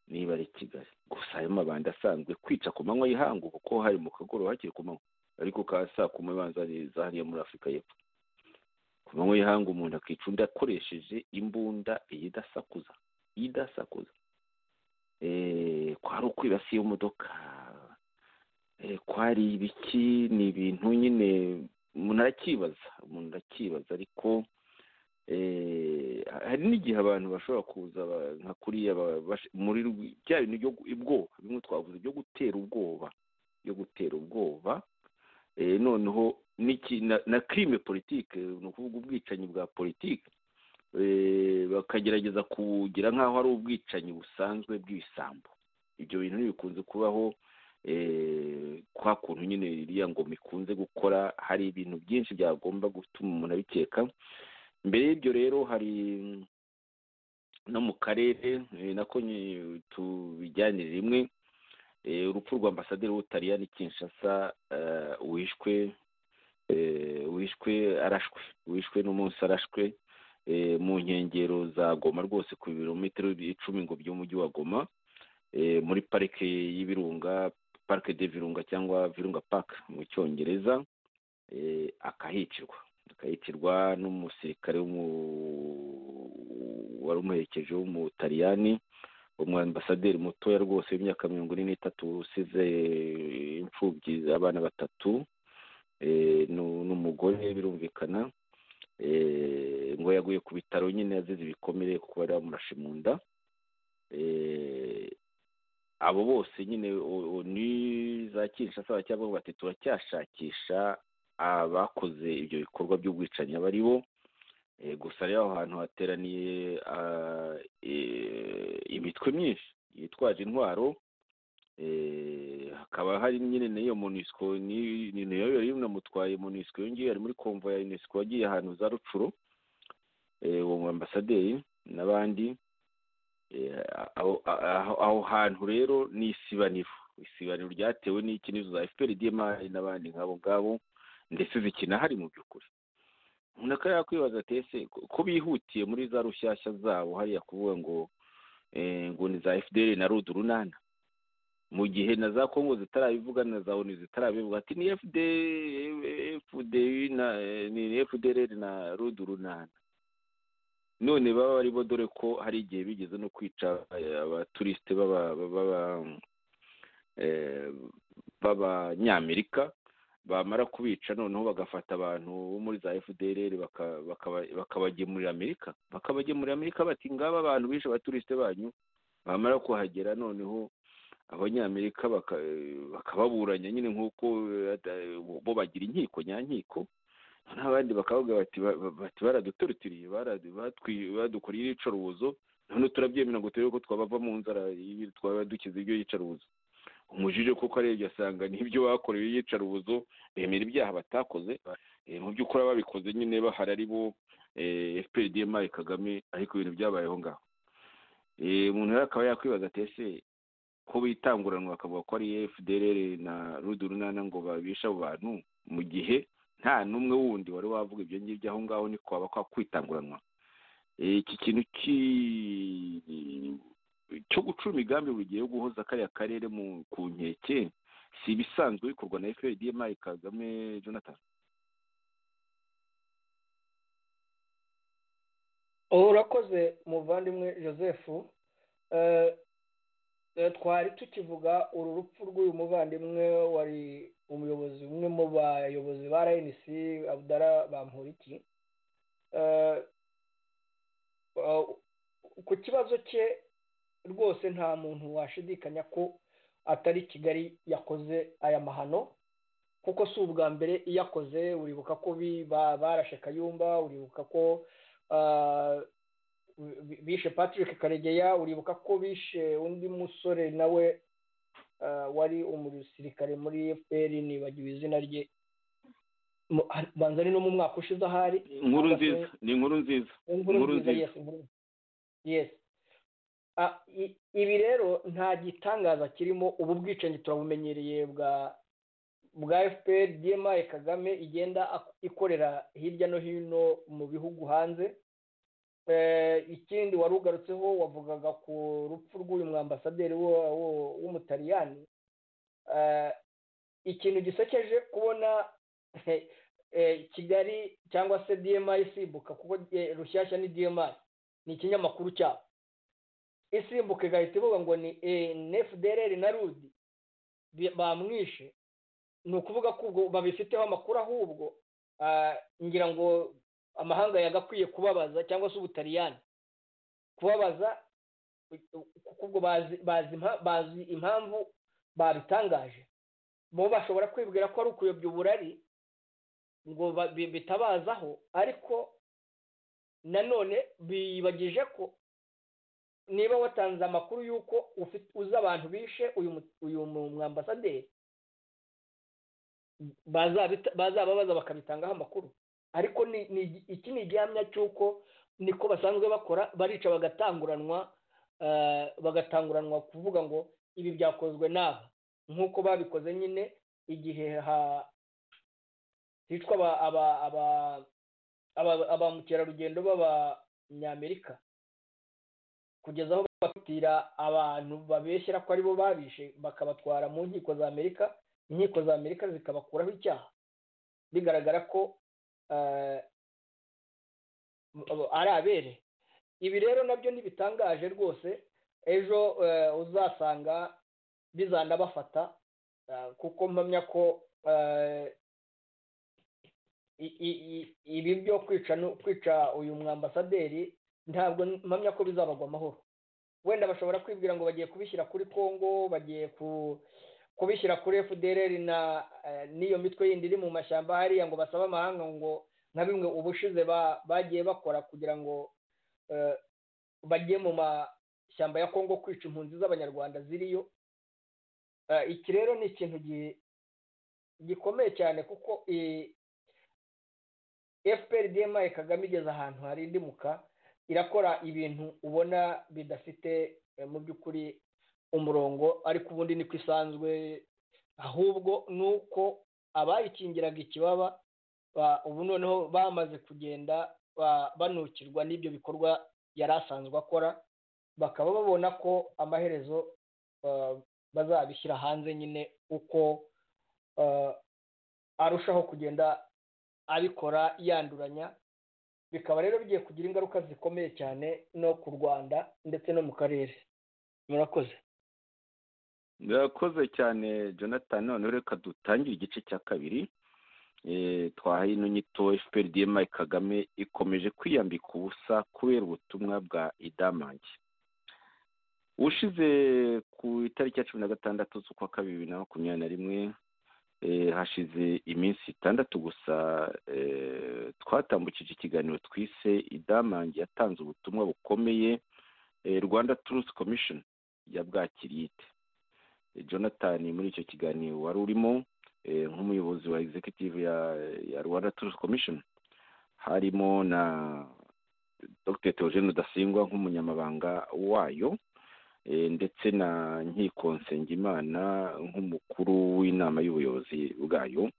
niba ari kigali gusa ayo mabandi asanzwe kwica ku manywa y'ihangu kuko hari mu kagoroba hakiri ku manywa ariko ka saa kumi banza za hariya muri afurika y'epfo ku manywa y'ihangu umuntu akica undi akoresheje imbunda iyidasakuza iyidasakuza kwari ukwibasiye imodoka kwari ibiki ni ibintu nyine umuntu arakibaza umuntu arakibaza ariko hari n'igihe abantu bashobora kuza nka kuriya muri bya bintu byo ubwoba bimwe twavuze byo gutera ubwoba byo gutera ubwoba noneho na kirime politike ni ukuvuga ubwicanyi bwa politike bakagerageza kugira nk'aho ari ubwicanyi busanzwe bw'ibisambo ibyo bintu ntibikunze kubaho kwa kuntu nyine iriya ngoma ikunze gukora hari ibintu byinshi byagomba gutuma umuntu abikeka mbere y'ibyo rero hari no mu karere nako tubijyanire rimwe urupfu rwa ambasaderi w'ubutaliyani kinshasa wishwe wishwe arashwe wishwe n'umunsi arashwe mu nkengero za goma rwose ku birometero icumi ngo by'umujyi wa goma muri parike y'ibirunga parike de virunga cyangwa virunga park mu cyongereza akahicirwa akahicirwa n'umusirikare wari umuherekeje w'umutaliyani umwambasaderi mutoya rwose w'imyaka mirongo ine n'itatu usize imfubyi abana batatu n'umugore birumvikana ngo yaguye ku bitaro nyine yazize ibikomere kuko bari bamurashe mu nda abo bose nyine ni za kinshasa cyangwa bati turacyashakisha abakoze ibyo bikorwa by'ubwicanyi aba ari bo gusa rero aho hantu hateraniye imitwe myinshi yitwaje intwaro hakaba hari nyine n'iyo munisiko ni nayo yari inamutwaye munisiko iyo ngiyo yari muri komvo ya unesco wagiye ahantu za rucuro uwo ambasaderi n'abandi aho hantu rero ni isibaniro isibaniro ryatewe n'ikinizo za efuperi diyemari n'abandi nk'abo ngabo ndetse zikinahari mu by'ukuri umuntu akaba yakwibaza ati ese ko bihutiye muri za rushyashya zabo hariya kuvuga ngo ngo ni za fdr na rudu runana mu gihe na za kongo zitarabivuga na za onu zitarabivuga ati ni fdr na rudu runana none baba ari bo dore ko hari igihe bigeze no kwica abaturisite b'abanyamerika bamara kubica noneho bagafata abantu bo muri za fdr bakabagemurira amerika bakabagemurira amerika bati ngaba abantu bishe abaturisite banyu bamara kuhagera noneho abanyamerika bakababuranya nyine nk'uko bo bagira inkiko nyankiko n'abandi bakavuga bati baraduturutiriye badukoreye iyicarubozo none turabyemera ngo turebe ko twabava mu nzara twaba dukize ibyo yicarubozo umujije kuko arebye asanga n'ibyo bakorewe iyicarubozo bemera ibyaha batakoze mu by'ukuri babikoze nyine bahari ari bo fprdm kagame ariko ibintu byabayeho ngaho umuntu rero akaba yakwibaza ati ese ko bitanguranwa bakavuga ko ari fdr na runana ngo babishe abo bantu mu gihe nta n'umwe wundi wari wavuga ibyo ngibyo aho ngaho ni kwaba kwa kwitanguranwa iki kintu cyo gucura imigambi bugiye guhoza kariya karere ku nkeke si ibisanzwe bikorwa na fprdm kagame jonathan urakoze muvandimwe joseph twari tukivuga uru rupfu rw'uyu muvandimwe wari umuyobozi umwe mu bayobozi ba rnc abudara bamporiki ku kibazo cye rwose nta muntu washidikanya ko atari kigali yakoze aya mahano kuko si ubwa mbere iyakoze uribuka ko barashe kayumba uribuka ko bishe patrick karegeya uribuka ko bishe undi musore nawe wari umusirikare muri fpr nibagiwe izina rye banza ari no mu mwaka ushize ahari inkuru nziza ni inkuru nziza inkuru nziza yesi inkuru yesi ibi rero nta gitangaza kirimo ubu bwicanyi turabumenyereye bwa bwa fpr dma kagame igenda ikorera hirya no hino mu bihugu hanze ikindi wari ugarutseho wavugaga ku rupfu rw'uyu mwambasaderi w'umutaliyani ikintu gisekeje kubona kigali cyangwa se dma isimbuka kuko rushyashya ni dma ni ikinyamakuru cyabo isimbuka igahita ivuga ngo ni nfdr na rudi bamwishe ni ukuvuga ko ubwo babifiteho amakuru ahubwo ngira ngo amahanga yagakwiye kubabaza cyangwa se ubutariyani kubabaza kuko ubwo bazi impamvu babitangaje bo bashobora kwibwira ko ari ukuyobya uburari ngo bitabazaho ariko nanone bibagije ko niba watanze amakuru y'uko uzi abantu bishe uyu mwambasaderi bazababaza bakabitangaho amakuru ariko iki ni igihamya cy'uko niko basanzwe bakora barica bagatanguranwa bagatanguranwa kuvuga ngo ibi byakozwe n'aba nk'uko babikoze nyine igihe hicwa aba mukerarugendo b'abanyamerika kugeza aho bafatira abantu babeshyira ko aribo babishe bakabatwara mu nkiko za amerika inkiko za amerika zikabakuraho icyaha bigaragara ko ari abere ibi rero nabyo ntibitangaje rwose ejo uzasanga bizanabafata kuko mpamya ko ibi byo kwica uyu mwambasaderi ntabwo mpamya ko bizabagwa amahoro wenda bashobora kwibwira ngo bagiye kubishyira kuri congo bagiye kubishyira kuri fdr na n'iyo mitwe yindi iri mu mashyamba hariya ngo basabe amahanga ngo nka bimwe ubushize bagiye bakora kugira ngo bajye mu mashyamba ya congo kwica impunzi z'abanyarwanda ziriyo iki rero ni ikintu gikomeye cyane kuko fpr dma kagame igeze ahantu harindimuka irakora ibintu ubona bidafite mu by'ukuri umurongo ariko ubundi niko isanzwe ahubwo ni uko abayikingiraga ikibaba ubu noneho bamaze kugenda banukirwa n'ibyo bikorwa yari asanzwe akora bakaba babona ko amaherezo bazabishyira hanze nyine uko arushaho kugenda abikora yanduranya bikaba rero bigiye kugira ingaruka zikomeye cyane no ku rwanda ndetse no mu karere murakoze murakoze cyane jonathan noneho reka dutangire igice cya kabiri twahaye ino nyito fpr dma kagame ikomeje kwiyambika ubusa kubera ubutumwa bwa idamange ushize ku itariki ya cumi na gatandatu z'ukwa kabiri bibiri na makumyabiri na rimwe hashize iminsi itandatu gusa twatambukije ikiganiro twise idamange yatanze ubutumwa bukomeye rwanda turusi komishoni yabwakiriye ite jonathan muri icyo kiganiro wari urimo nk'umuyobozi wa executive ya rwanda turusi komishoni harimo na dr theogene rudasingwa nk'umunyamabanga wayo ndetse na nkiko nsengimana nk'umukuru w'inama y'ubuyobozi bwayo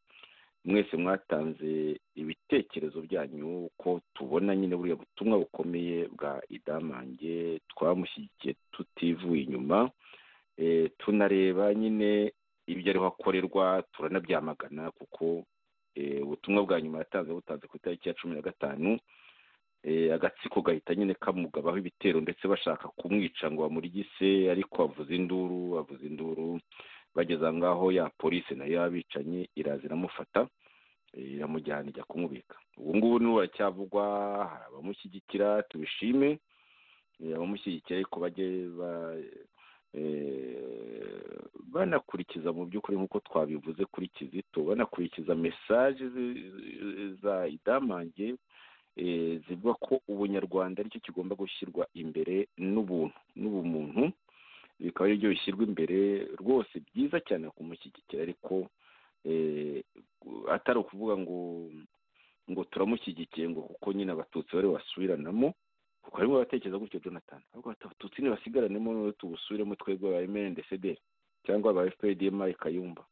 mwese mwatanze ibitekerezo byanyu ko tubona nyine buriya butumwa bukomeye bwa idamange twamushyigikiye tutivuye inyuma tunareba nyine ibyo ariho akorerwa turanabyamagana kuko ubutumwa bwa nyuma yatanze butanze ku itariki ya cumi na gatanu agatsiko gahita nyine kamugabaho ibitero ndetse bashaka kumwica ngo bamuryise ariko avuze induru avuze induru bageze aho ngaho ya polisi nayo y'abicanyi iraza iramufata iramujyana ijya kumubika ubu ngubu niwe baracyavugwa hari abamushyigikira tubishime abamushyigikira ariko bajye banakurikiza mu by'ukuri nk'uko twabivuze kuri kizito banakurikiza mesaje za idamange zivuga ko ubunyarwanda aricyo kigomba gushyirwa imbere n'ubuntu n'ubumuntu bikaba ari byo bishyirwa imbere rwose byiza cyane kumushyigikira ariko atari ukuvuga ngo ngo turamushyigikiye ngo kuko nyine abatutsi bari basubiranamo kuko harimo abatekereza gutyo jonathan ahubwo bati abatutsi ntibasigaranemo noneho tubusubiremo twebwe ba emendesederi cyangwa ba fpdm kayumba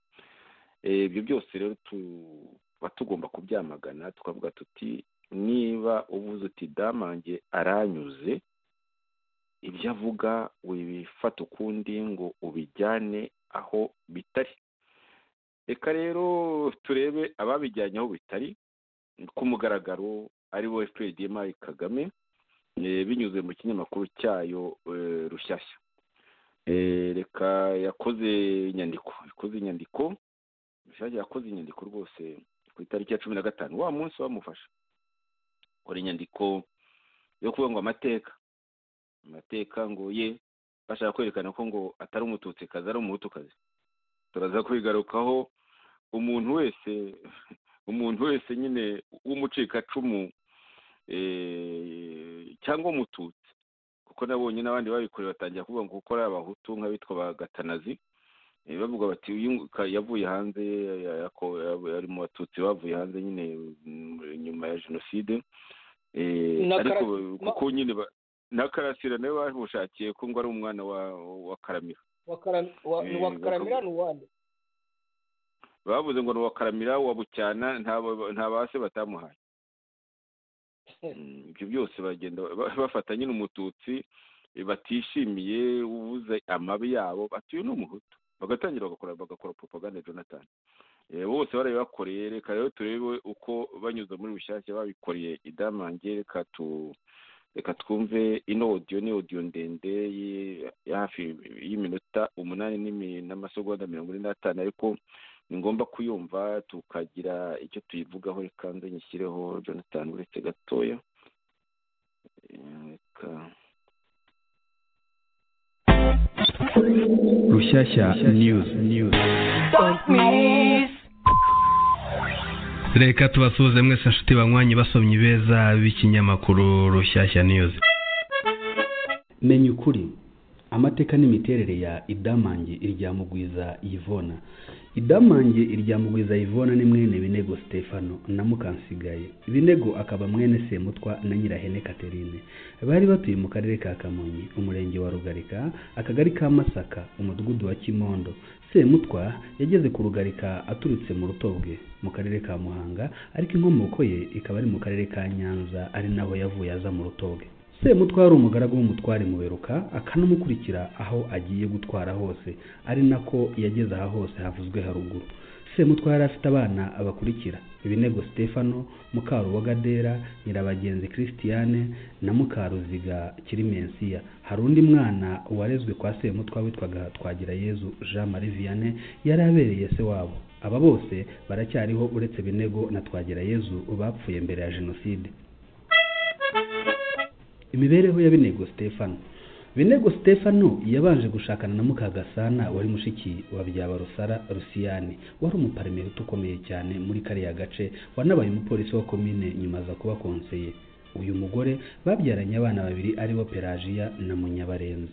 ibyo byose rero tuba tugomba kubyamagana tukavuga tuti niba uvuze uti damange aranyuze ibyo avuga wibifata ukundi ngo ubijyane aho bitari reka rero turebe ababijyanye aho bitari ku mugaragaro ari we fpdm kagame binyuze mu kinyamakuru cyayo rushyashya reka yakoze inyandiko yakoze inyandiko yakoze inyandiko rwose ku itariki ya cumi na gatanu wa munsi wamufasha kora inyandiko yo kuvuga ngo amateka amateka ngo ye bashaka kwerekana ko ngo atari umututsikazi ari umutukazi turaza kwigarukaho umuntu wese umuntu wese nyine w'umucikacumu cyangwa umututsi kuko nabonye n'abandi babikoreye batangira kuvuga ngo kuko ari abahutu nk'abitwa ba gatanazi bavuga bati yavuye hanze ari mu batutsi bavuye hanze nyine nyuma ya jenoside ariko kuko nyine na karasira nawe bamushakiye ko ngo ari umwana wa karamira wa karamira ni uwande bavuze ngo ni uwa karamira wa bucyana nta base batamuhaye ibyo byose bagenda bafata nyine umututsi batishimiye ubuze amabi yabo batuye n'umuhutu bagatangira bagakora bagakora propaganda jonathan bose barabibakoreye reka rero turebe uko banyuze muri bushyashya babikoreye idamange reka tu reka twumve ino odiyo ni odiyo ndende hafi y'iminota umunani n'amasegonda mirongo ine n'atanu ariko ni ngombwa kuyumva tukagira icyo tuyivugaho reka nze nyishyireho jonathan uretse gatoya reka Rushasha News. News. Reka tubasuhuze mwese nshuti banywanyi basomyi beza b'ikinyamakuru Rushyashya News. Menya ukuri amateka n'imiterere ya Idamange Iryamugwiza Yvona. Idamange Iryamugwiza Yvona ni mwene Binego Stefano na Mukansigaye. Binego akaba mwene Semutwa na Nyirahene Catherine. Bari batuye mu karere ka Kamonyi, umurenge wa Rugarika, akagari ka Masaka, umudugudu wa Kimondo. Semutwa yageze ku Rugarika aturutse mu Rutobwe mu karere ka Muhanga, ariko inkomoko ye ikaba ari mu karere ka Nyanza, ari naho yavuye aza mu Rutobwe. semutwa ari umugaragu w'umutware muberuka akanamukurikira aho agiye gutwara hose ari nako yageze aha hose havuzwe haruguru semutwa yari afite abana abakurikira ibinego stefano mukarubagadera nyirabagenzi christiane na mukaruziga kirimensiya hari undi mwana warezwe kwa semutwa witwaga twagira yezu jean marie vianney yari abereye se wabo aba bose baracyariho uretse binego na twagira yezu bapfuye mbere ya jenoside imibereho ya binego stefano binego stefano yabanje gushakana na mukagasana wari mushiki wa byaba rusara rusiyani wari umuparimenti ukomeye cyane muri kariya gace wanabaye umupolisi wa komine nyuma aza kuba konseye uyu mugore babyaranye abana babiri aribo pelagiya na munyabarenzi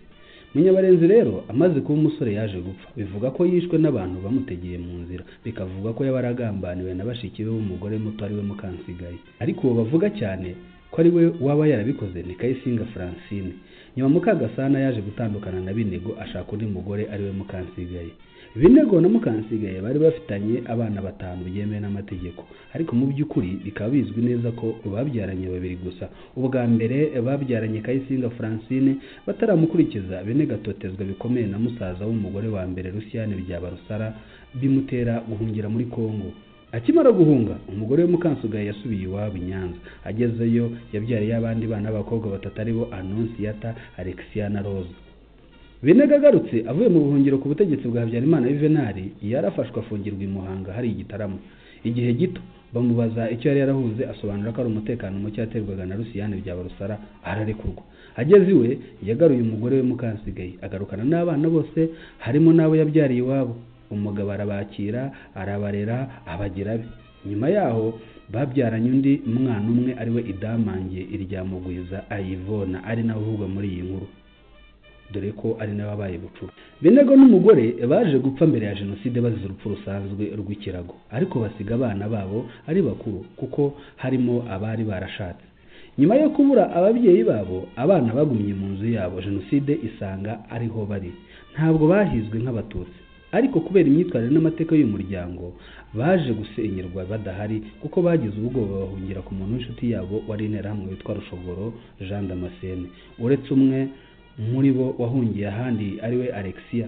munyabarenzi rero amaze kuba umusore yaje gupfa bivuga ko yishwe n'abantu bamutegeye mu nzira bikavuga ko yaba aragambaniwe na bashiki be w'umugore muto ariwe mukansigaye ariko uwo bavuga cyane ko ari we waba yarabikoze ni kayisinga francine nyuma mukagasana yaje gutandukana na binego ashaka undi mugore ariwe mukansigaye binego na mukansigaye bari bafitanye abana batanu byemewe n'amategeko ariko mu by'ukuri bikaba bizwi neza ko babyaranye babiri gusa ubwa mbere babyaranye kayisinga francine bataramukurikiza bene gatotezwa bikomeye na musaza w'umugore wa mbere rusiyane byaba rusara bimutera guhungira muri congo akimara guhunga umugore we mukansugaye yasubiye iwabo i nyanza agezeyo yabyariye abandi bana b'abakobwa batatu aribo anonsiyata alexia na roza binega agarutse avuye mu buhungiro ku butegetsi bwa habyarimana yuvenali yarafashwe afungirwa i muhanga hari igitaramo igihe gito bamubaza icyo yari yarahuze asobanura ko ari umutekano muke yaterwaga na rusiyani bya barusara ararekurwa ageze iwe yagaruye umugore we mukansigaye agarukana n'abana bose harimo n'abo yabyariye iwabo umugabo arabakira arabarera abagira be nyuma yaho babyaranye undi mwana umwe ariwe idamange iryamugwiza ayivona ari nawe uvugwa muri iyi nkuru dore ko ari nawe wabaye bucura benego n'umugore baje gupfa mbere ya jenoside bazize urupfu rusanzwe rw'ikirago ariko basiga abana babo ari bakuru kuko harimo abari barashatse nyuma yo kubura ababyeyi babo abana bagumye mu nzu yabo jenoside isanga ariho bari ntabwo bahizwe nk'abatutsi ariko kubera imyitwarire n'amateka y'umuryango baje gusenyerwa badahari kuko bagize ubwoba bahungira ku muntu w'inshuti yabo wari interahamwe witwa rushogoro jean damascene uretse umwe muri bo wahungiye ahandi ariwe alexia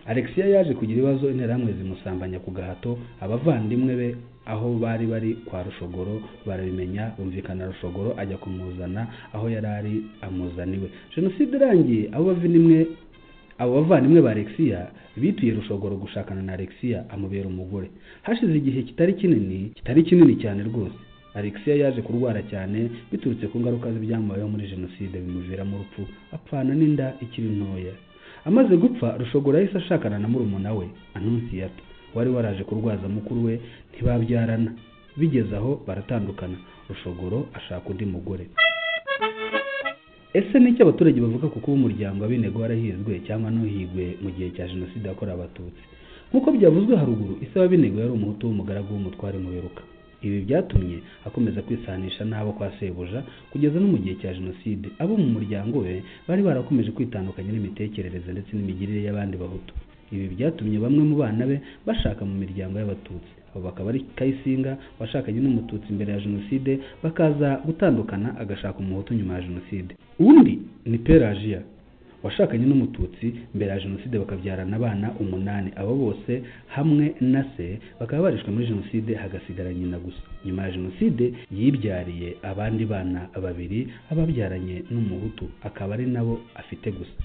alexia yaje kugira ibibazo interahamwe zimusambanya ku gahato abavandimwe be aho bari bari kwa rushogoro barabimenya bumvikana rushogoro ajya kumuzana aho yari ari amuzaniwe jenoside irangiye abo bavandimwe abo bavandimwe ba alexia bituye rushogoro gushakana na alexia amubera umugore hashize igihe kitari kinini kitari kinini cyane rwose alexia yaje kurwara cyane biturutse ku ngaruka z'ibyamubayeho muri jenoside bimuviramo urupfu apfana n'inda ikiri ntoya amaze gupfa rushogoro yahise ashakana na murumuna we anonsiyata wari waraje kurwaza mukuru we ntibabyarana bigeze aho baratandukana rushogoro ashaka undi mugore ese n'icyo abaturage bavuga ku kuba umuryango w'abinego warahizwe cyangwa ntuhigwe mu gihe cya jenoside yakorewe abatutse nk'uko byavuzwe haruguru ise w'abinego yari umuhutu w'umugaragu w'umutware muberuka ibi byatumye akomeza kwisanisha n'abo kwa sebuja kugeza no mu gihe cya jenoside abo mu muryango we bari barakomeje kwitandukanya n'imitekerereze ndetse n'imigirire y'abandi bahutu ibi byatumye bamwe mu bana be bashaka mu miryango y'abatutsi abo bakaba ari kayisinga washakanye n'umututsi mbere ya jenoside bakaza gutandukana agashaka umuhutu nyuma ya jenoside undi ni perajiya washakanye n'umututsi mbere ya jenoside bakabyarana abana umunani abo bose hamwe na se bakaba barishwe muri jenoside hagasigara nyina gusa nyuma ya jenoside yibyariye abandi bana babiri ababyaranye n'umuhutu akaba ari nabo afite gusa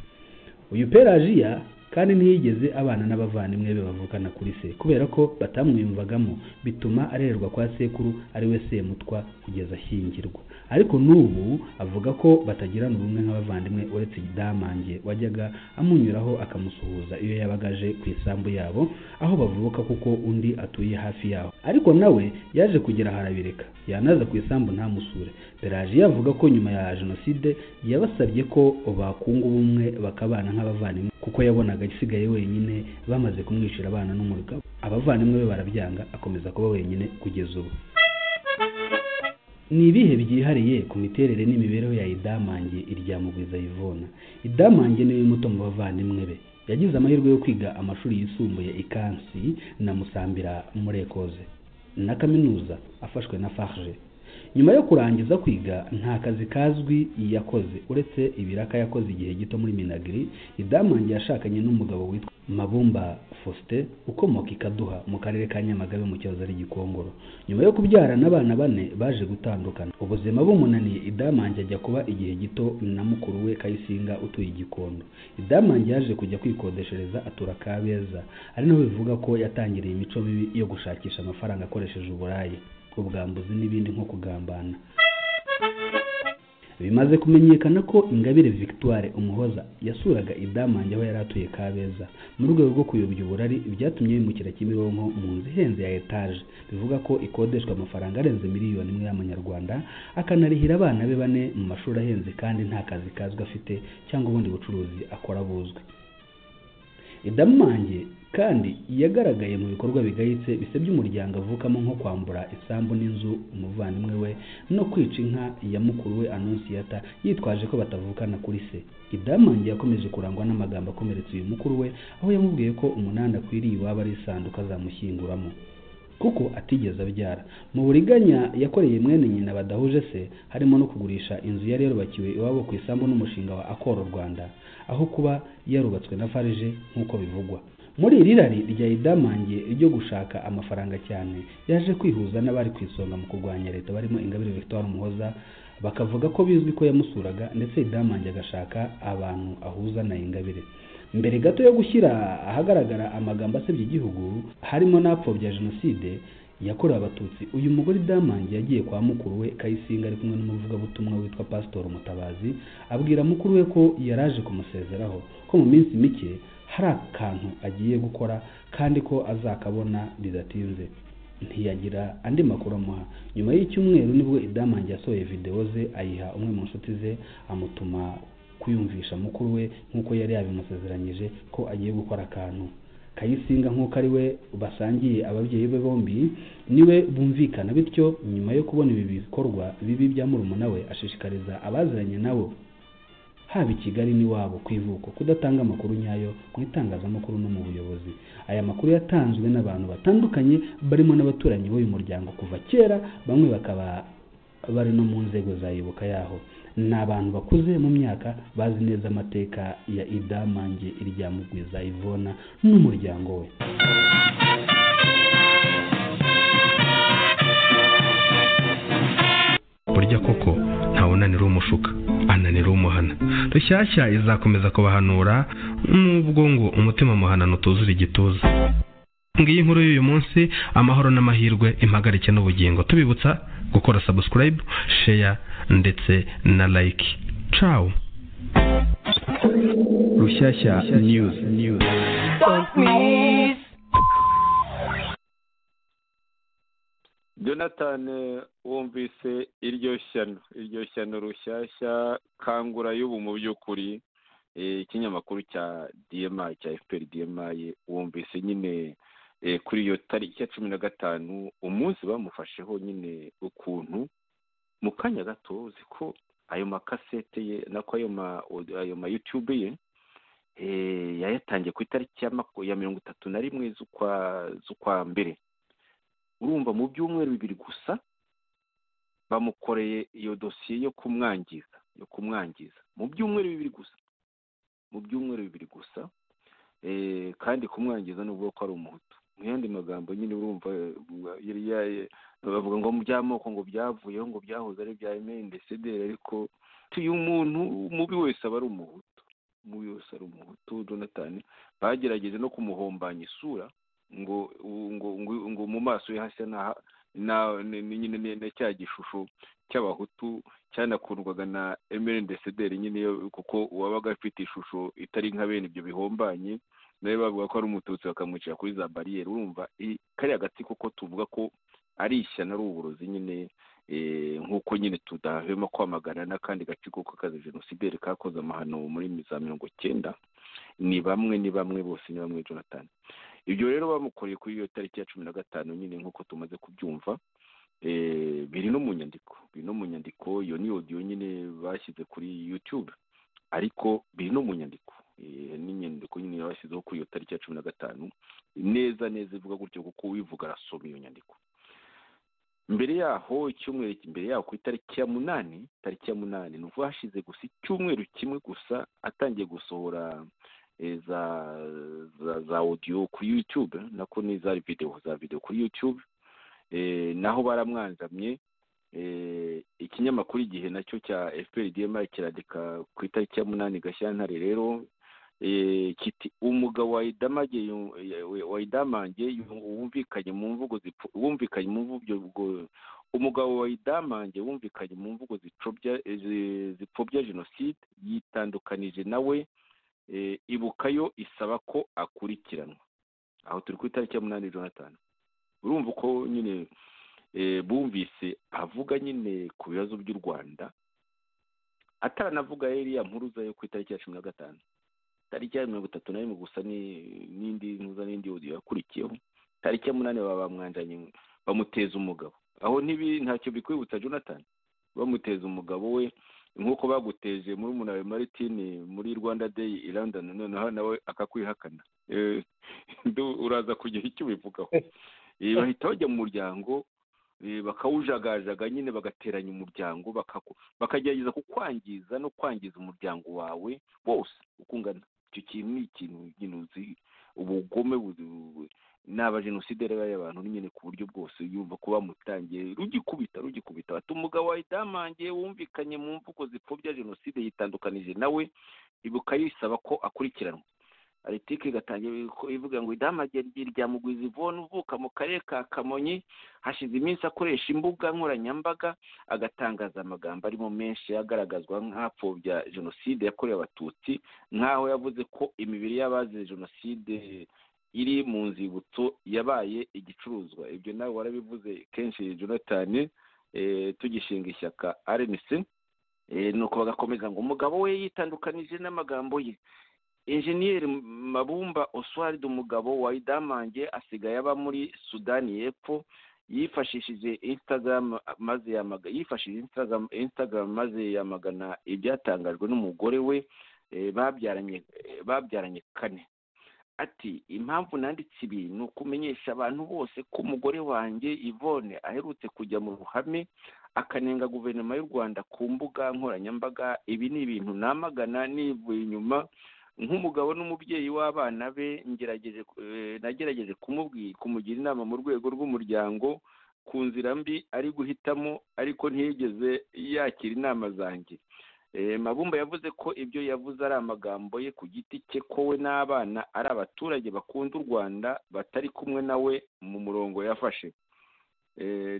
uyu perajiya kandi ntiyigeze abana n'abavandimwe be bavukana kuri se kubera ko batamwiyumvagamo bituma arererwa kwa sekuru ariwe semutwa kugeza ashyingirwa ariko n'ubu avuga ko batagirana ubumwe nk'abavandimwe uretse idamange wajyaga amunyuraho akamusuhuza iyo yabaga aje ku isambu yabo aho bavuka kuko undi atuye hafi yaho ariko nawe yaje kugera harabireka yanaza ku isambu ntamusure perajiya avuga ko nyuma ya jenoside yabasabye ko bakunga ubumwe bakabana nk'abavandimwe kuko yabonaga agisigaye wenyine bamaze kumwicira abana n'umugabo abavandimwe be barabyanga akomeza kuba wenyine kugeza ubu ni ibihe byihariye ku miterere n'imibereho ya idamange iryamugwiza yivona idamange niwe muto mu bavandimwe be yagize amahirwe yo kwiga amashuri yisumbuye ikansi na musambira murekoze na kaminuza afashwe na farge nyuma yo kurangiza kwiga nta kazi kazwi yakoze uretse ibiraka yakoze igihe gito muri minagiri idamange yashakanye n'umugabo witwa mabumba fosite ukomoka ikaduha mu karere ka nyamagabe mu kibazo ari gikongoro nyuma yo kubyarana abana bane baje gutandukana ubuzima bumunaniye idamange ajya kuba igihe gito na mukuru we kayisinga utuye igikondo idamange yaje kujya kwikodeshereza atura kabeza ari nawe bivuga ko yatangiriye imico mibi yo gushakisha amafaranga akoresheje uburayi ubwambuzi n'ibindi nko kugambana bimaze kumenyekana ko ingabire victoire umuhoza yasuraga idamange aho yari atuye kabeza mu rwego rwo kuyobya uburari byatumye bimukira kimironko mu nzu ihenze ya etaje bivuga ko ikodeshwa amafaranga arenze miliyoni imwe y'amanyarwanda akanarihira abana be bane mu mashuri ahenze kandi nta kazi kazwi afite cyangwa ubundi bucuruzi akora buzwi idamange kandi yagaragaye mu bikorwa bigayitse bisebya umuryango avukamo nko kwambura isambu n'inzu umuvandimwe we no kwica inka ya mukuru we anonsiyata yitwaje ko batavukana kuri se idamange yakomeje kurangwa n'amagambo akomeretsa uyu mukuru we aho yamubwiye ko umunani akwiriye iwaba ari isanduku azamushyinguramo kuko atigeze abyara mu buriganya yakoreye mwene nyina badahuje se harimo no kugurisha inzu yari yarubakiwe iwabo ku isambu n'umushinga wa akoro rwanda aho kuba yarubatswe na farije nk'uko bivugwa muri iri rari rya idamange ryo gushaka amafaranga cyane yaje kwihuza n'abari ku isonga mu kurwanya leta barimo ingabire victoire umuhoza bakavuga ko bizwi ko yamusuraga ndetse idamange agashaka abantu ahuza na ingabire mbere gato yo gushyira ahagaragara amagambo asebya igihugu harimo n'apfobya jenoside yakorewe abatutsi uyu mugore idamange yagiye kwa mukuru we kayisinga ari kumwe n'umuvugabutumwa witwa pasitori umutabazi abwira mukuru we ko yaraje kumusezeraho ko mu minsi mike hari akantu agiye gukora kandi ko azakabona bidatinze ntiyagira andi makuru amuha nyuma y'icyumweru nibwo idamange yasohoye videwo ze ayiha umwe mu nshuti ze amutuma kuyumvisha mukuru we nk'uko yari yabimusezeranyije ko agiye gukora akantu kayisinga nk'uko ari we basangiye ababyeyi be bombi niwe bumvikana bityo nyuma yo kubona ibi bikorwa bibi bya murumuna we ashishikariza abaziranye nabo haba i kigali n'iwabo ku ivuko kudatanga amakuru nyayo mu itangazamakuru no mu buyobozi aya makuru yatanzwe n'abantu batandukanye barimo n'abaturanyi b'uyu muryango kuva kera bamwe bakaba bari no mu nzego za ibuka yaho ni abantu bakuze mu myaka bazi neza amateka ya idamange iryamugwiza ivona n'umuryango we burya koko ntawunanira umushuka ananira umuhana rushyashya izakomeza kubahanura n'ubwo ngo umutima muhanano utuzura igituza ngiyi inkuru y'uyu munsi amahoro n'amahirwe impagarike n'ubugingo tubibutsa gukora sabusikarayibu sheya ndetse na layiki cawu rushyashya niyuzi niyuzi jonathan wumvise iryo shyano iryo shyano rushyashya kangura y'ubu mu by'ukuri ikinyamakuru cya dma cya fpr dma wumvise nyine kuri iyo tariki ya cumi na gatanu umunsi bamufasheho nyine ukuntu mu kanya gato uzi ko ayo makasete ye nako ayo ma ayo ma yutube ye yayatangiye ku itariki ya mirongo itatu na rimwe z'ukwa mbere urumva mu byumweru bibiri gusa bamukoreye iyo dosiye yo kumwangiza yo kumwangiza mu byumweru bibiri gusa mu byumweru bibiri gusa kandi kumwangiza ni ubwoko ari umuhutu mu yandi magambo nyine urumva bavuga ngo mu by'amoko ngo byavuyeho ngo byahoze ari ibya emeyendesederi ariko uyu muntu mubi wese aba ari umuhutu mubi wese ari umuhutu donatani bagerageje no kumuhombanya isura ngo ngo mu maso ye hashya na cya gishusho cy'abahutu cyanakundwaga na emeyendesederi nyine kuko uwabaga afite ishusho itari nka bene ibyo bihombanye nawe bavuga ko ari umututsi bakamwicira kuri za bariyeri urumva kariya gati kuko tuvuga ko ari ishyano ari uburozi nyine nk'uko nyine tudahwema kwamagana n'akandi gace kuko kazi jenosideri kakoze amahano muri za mirongo icyenda ni bamwe ni bamwe bose ni bamwe jonathan ibyo rero bamukoreye kuri iyo tariki ya cumi na gatanu nyine nk'uko tumaze kubyumva biri no mu nyandiko biri no mu nyandiko iyo ni odiyo nyine bashyize kuri yutube ariko biri no mu nyandiko n'inyandiko nyine bashyizeho kuri iyo tariki ya cumi na gatanu neza neza ivuga gutyo kuko uwivuga arasoma iyo nyandiko mbere yaho icyumweru mbere yaho ku itariki ya munani tariki ya munani ni ubwo hashize gusa icyumweru kimwe gusa atangiye gusohora za za odiyo kuri yutube nako n'izari videwo za videwo kuri yutube naho baramwanzamye ikinyamakuru igihe nacyo cya efuperi dma kirandika ku itariki ya munani gashyantare rero kiti umugabo wayidamange wumvikanye mu mvugo wumvikanye mu mvugo umugabo wayidamange wumvikanye mu mvugo zipfobya jenoside yitandukanije nawe ibukayo isaba ko akurikiranwa aho turi ku itariki ya munani jonathan urumva uko nyine bumvise avuga nyine ku bibazo by'u rwanda ataranavuga iriya mpuruza yo ku itariki ya cumi na gatanu tariki ya mirongo itatu na rimwe gusa n'indi mpuruza n'indi odiyo yakurikiyeho tariki ya munani baba bamwanjanye bamuteza umugabo aho ntibi ntacyo bikwibutsa jonathan bamuteza umugabo we nk'uko baguteje muri umunawe maritini muri rwanda day i london noneho nawe akakwihakana uraza kugira icyo ubivugaho bahita bajya mu muryango bakawujagajaga nyine bagateranya umuryango bakagerageza kukwangiza no kwangiza umuryango wawe wose ukungana icyo kintu ni ikintu nyine uzi ubugome ni abajenoside rero abantu nyine ku buryo bwose yumva ko bamutangiye rugikubita rugikubita bati umugabo wawe damangiye wumvikanye mu mvugo zipfobya jenoside yitandukanije nawe ibuka yisaba ko akurikiranwa aritike igatangira ivuga ngo idamage rya mugwizi ivone uvuka mu karere ka kamonyi hashize iminsi akoresha imbuga nkoranyambaga agatangaza amagambo arimo menshi agaragazwa nk'apfobya jenoside yakorewe abatutsi nk'aho yavuze ko imibiri y'abazize jenoside iri mu nzibutso yabaye igicuruzwa ibyo nawe warabivuze kenshi jonathan tugishinga ishyaka rnc nuko bagakomeza ngo umugabo we yitandukanije n'amagambo ye enjeniyeri mabumba oswald umugabo wa idamange asigaye aba muri sudani y'epfo yifashishije instagram maze yamagana yifashishije instagram maze yamagana ibyatangajwe n'umugore we babyaranye babyaranye kane ati impamvu nanditse ibi ni ukumenyesha abantu bose ko umugore wanjye Yvonne aherutse kujya mu ruhame akanenga guverinoma y'u rwanda ku mbuga nkoranyambaga ibi ni ibintu namagana nivuye inyuma nk'umugabo n'umubyeyi w'abana be nagerageje kumugira inama mu rwego rw'umuryango ku nzira mbi ari guhitamo ariko ntiyigeze yakira inama zanjye mabumba yavuze ko ibyo yavuze ari amagambo ye ku giti cye ko we n'abana ari abaturage bakunda u rwanda batari kumwe nawe mu murongo yafashe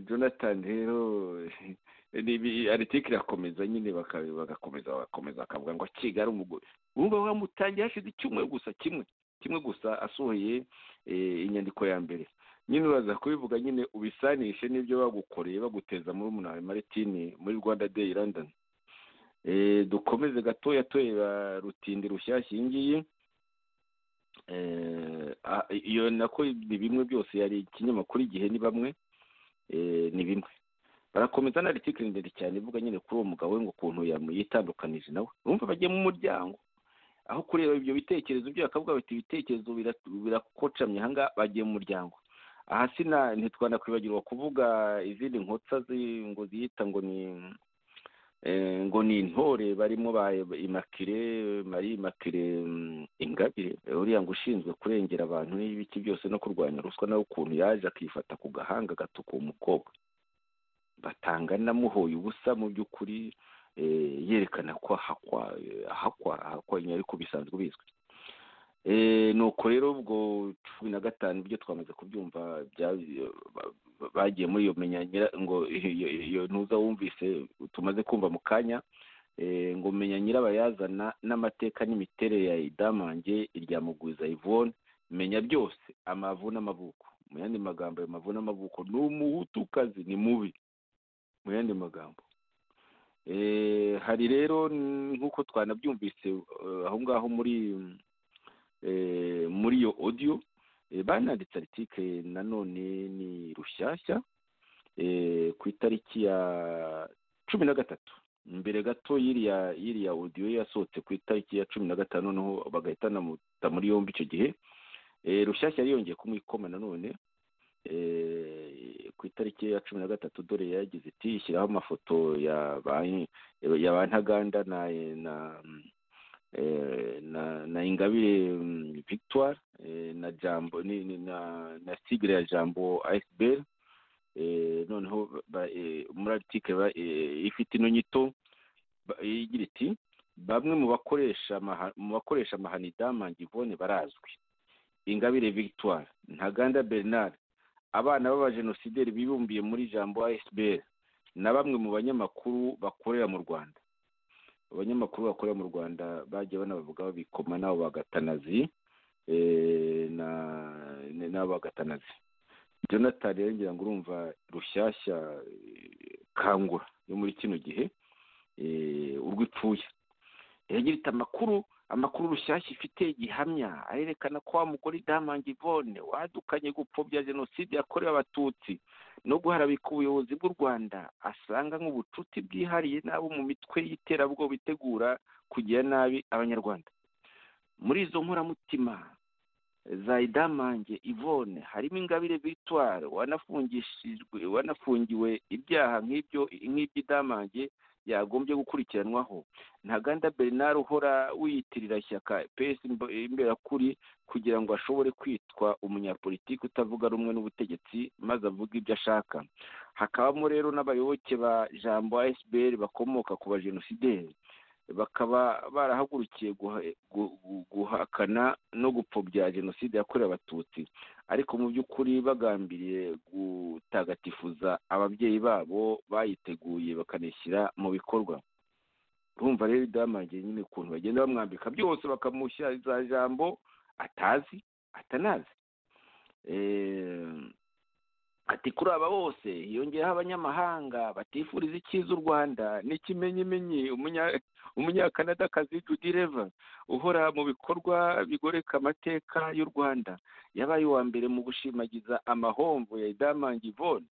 jonathan rero aritike irakomeza nyine bagakomeza bagakomeza bakavuga ngo kigali umugore ubungubu bamutangiye hashize icyumweru gusa kimwe kimwe gusa asohoye inyandiko ya mbere nyine uraza kubivuga nyine ubisanishe n'ibyo bagukoreye baguteza muri umunara maritini muri rwanda deyi london dukomeze gatoya tureba rutindi rushyashya iyi ngiyi iyo nako ni bimwe byose yari ikinyamakuru igihe ni bamwe ni bimwe barakomeza na aritikiri ndende cyane ivuga nyine kuri uwo mugabo we ngo ukuntu yitandukanije nawe urumva bagiye mu muryango aho kureba ibyo bitekerezo byo bakavuga bati ibitekerezo birakocamye ahangaha bagiye mu muryango aha sina ntitwanakwibagirwa kuvuga izindi nkotsa ngo ziyita ngo ni ngo ni intore barimo ba imakire marie imakire ingabire uriya ngo ushinzwe kurengera abantu n'ibiki byose no kurwanya ruswa nawe ukuntu yaje akifata ku gahanga gatukura umukobwa batanga namuhoye ubusa mu by'ukuri yerekana ko ahakwa ahakwa ahakwa ariko bisanzwe bizwi nuko rero ubwo cumi na gatanu ibyo twamaze kubyumva bagiye muri iyo menyanyira ngo iyo ntuza wumvise tumaze kumva mu kanya ngo menya nyirabayazana n'amateka n'imiterere ya idamange irya mugwiza ivone menya byose amavu n'amavuko mu yandi magambo ayo mavu n'amavuko ni umuhutukazi ni mubi mu yandi magambo hari rero nk'uko twanabyumvise aho ngaho muri muri iyo odiyo bananditse aritike nanone ni rushyashya ku itariki ya cumi na gatatu mbere gato y'iriya y'iriya odiyo yasohotse ku itariki ya cumi na gatanu noneho bagahita banamuta muri yombi icyo gihe rushyashya yari yongeye kumwikoma nanone ku itariki ya cumi na gatatu dore yagize iti ishyiraho amafoto ya ba ntaganda na na na ingabire victoire na jambo na sigire ya jambo ayisiberi noneho muri aritike ifite ino nyito igira iti bamwe mu bakoresha mu bakoresha amahani damange ivone barazwi ingabire victoire ntaganda bernard abana b'abajenosideri bibumbiye muri jambo asbl na bamwe mu banyamakuru bakorera mu rwanda abanyamakuru bakorera mu rwanda bagiye banabavuga babikoma nabo bagatanazi nabo bagatanazi jonathan rero ngira ngo urumva rushyashya kangura yo muri kino gihe urwo ipfuye yagira iti amakuru amakuru rushyashya ifite gihamya arerekana ko wa mugore damange ivone wadukanye gupfobya jenoside yakorewe abatutsi no guharabika ubuyobozi bw'u rwanda asanga nk'ubucuti bwihariye n'abo mu mitwe y'iterabwoba itegura kugira nabi abanyarwanda muri izo nkoramutima za idamange ivone harimo ingabire victoire wanafungiwe ibyaha nk'iby'idamange yagombye gukurikiranwaho ntaganda bernard uhora wiyitirira ishyaka pesi imberakuri kugira ngo ashobore kwitwa umunyapolitiki utavuga rumwe n'ubutegetsi maze avuga ibyo ashaka hakabamo rero n'abayoboke ba jambo asbl bakomoka ku bajenosideri bakaba barahagurukiye guhakana no gupfobya jenoside yakorewe abatutsi ariko mu by'ukuri bagambiriye gutagatifuza ababyeyi babo bayiteguye bakanishyira mu bikorwa urumva rero idamange nyine ukuntu bagenda bamwambika byose bakamushyira za jambo atazi atanazi ati kuri aba bose hiyongeyeho abanyamahanga batifuriza icyiza u rwanda n'ikimenyimenyi umunyakanadakazi judireva uhora mu bikorwa bigoreka amateka y'u rwanda yabaye uwa mbere mu gushimagiza amahomvu ya idamangi ivone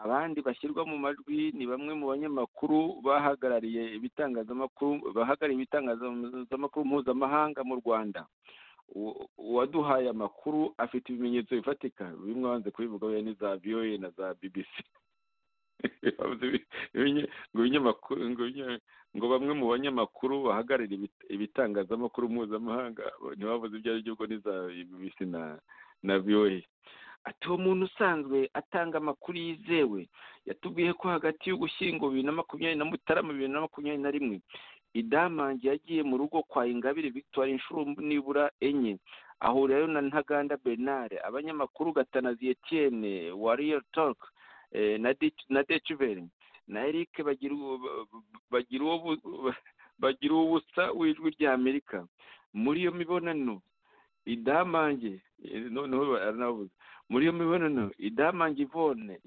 abandi bashyirwa mu majwi ni bamwe mu banyamakuru bahagarariye ibitangazamakuru bahagarariye ibitangazamakuru mpuzamahanga mu rwanda uwaduhaye amakuru afite ibimenyetso bifatika bimwe wanze kubivuga we ni za voa na za bbc ngo bamwe mu banyamakuru bahagarariye ibitangazamakuru mpuzamahanga ntibavuze ibyo ari byo ubwo ni za bbc na na voa ati uwo muntu usanzwe atanga amakuru yizewe yatubwiye ko hagati y'ugushyingo bibiri na makumyabiri na mutarama bibiri na makumyabiri na rimwe idamange yagiye mu rugo kwa ingabire victoire inshuro nibura enye ahurirayo na ntaganda bernard abanyamakuru gatanazi etienne wa real talk na decibel na eric bagira uwo busa w'ijwi rya amerika muri iyo mibonano idamange noneho baranavuze muri iyo mibonano idamange ivone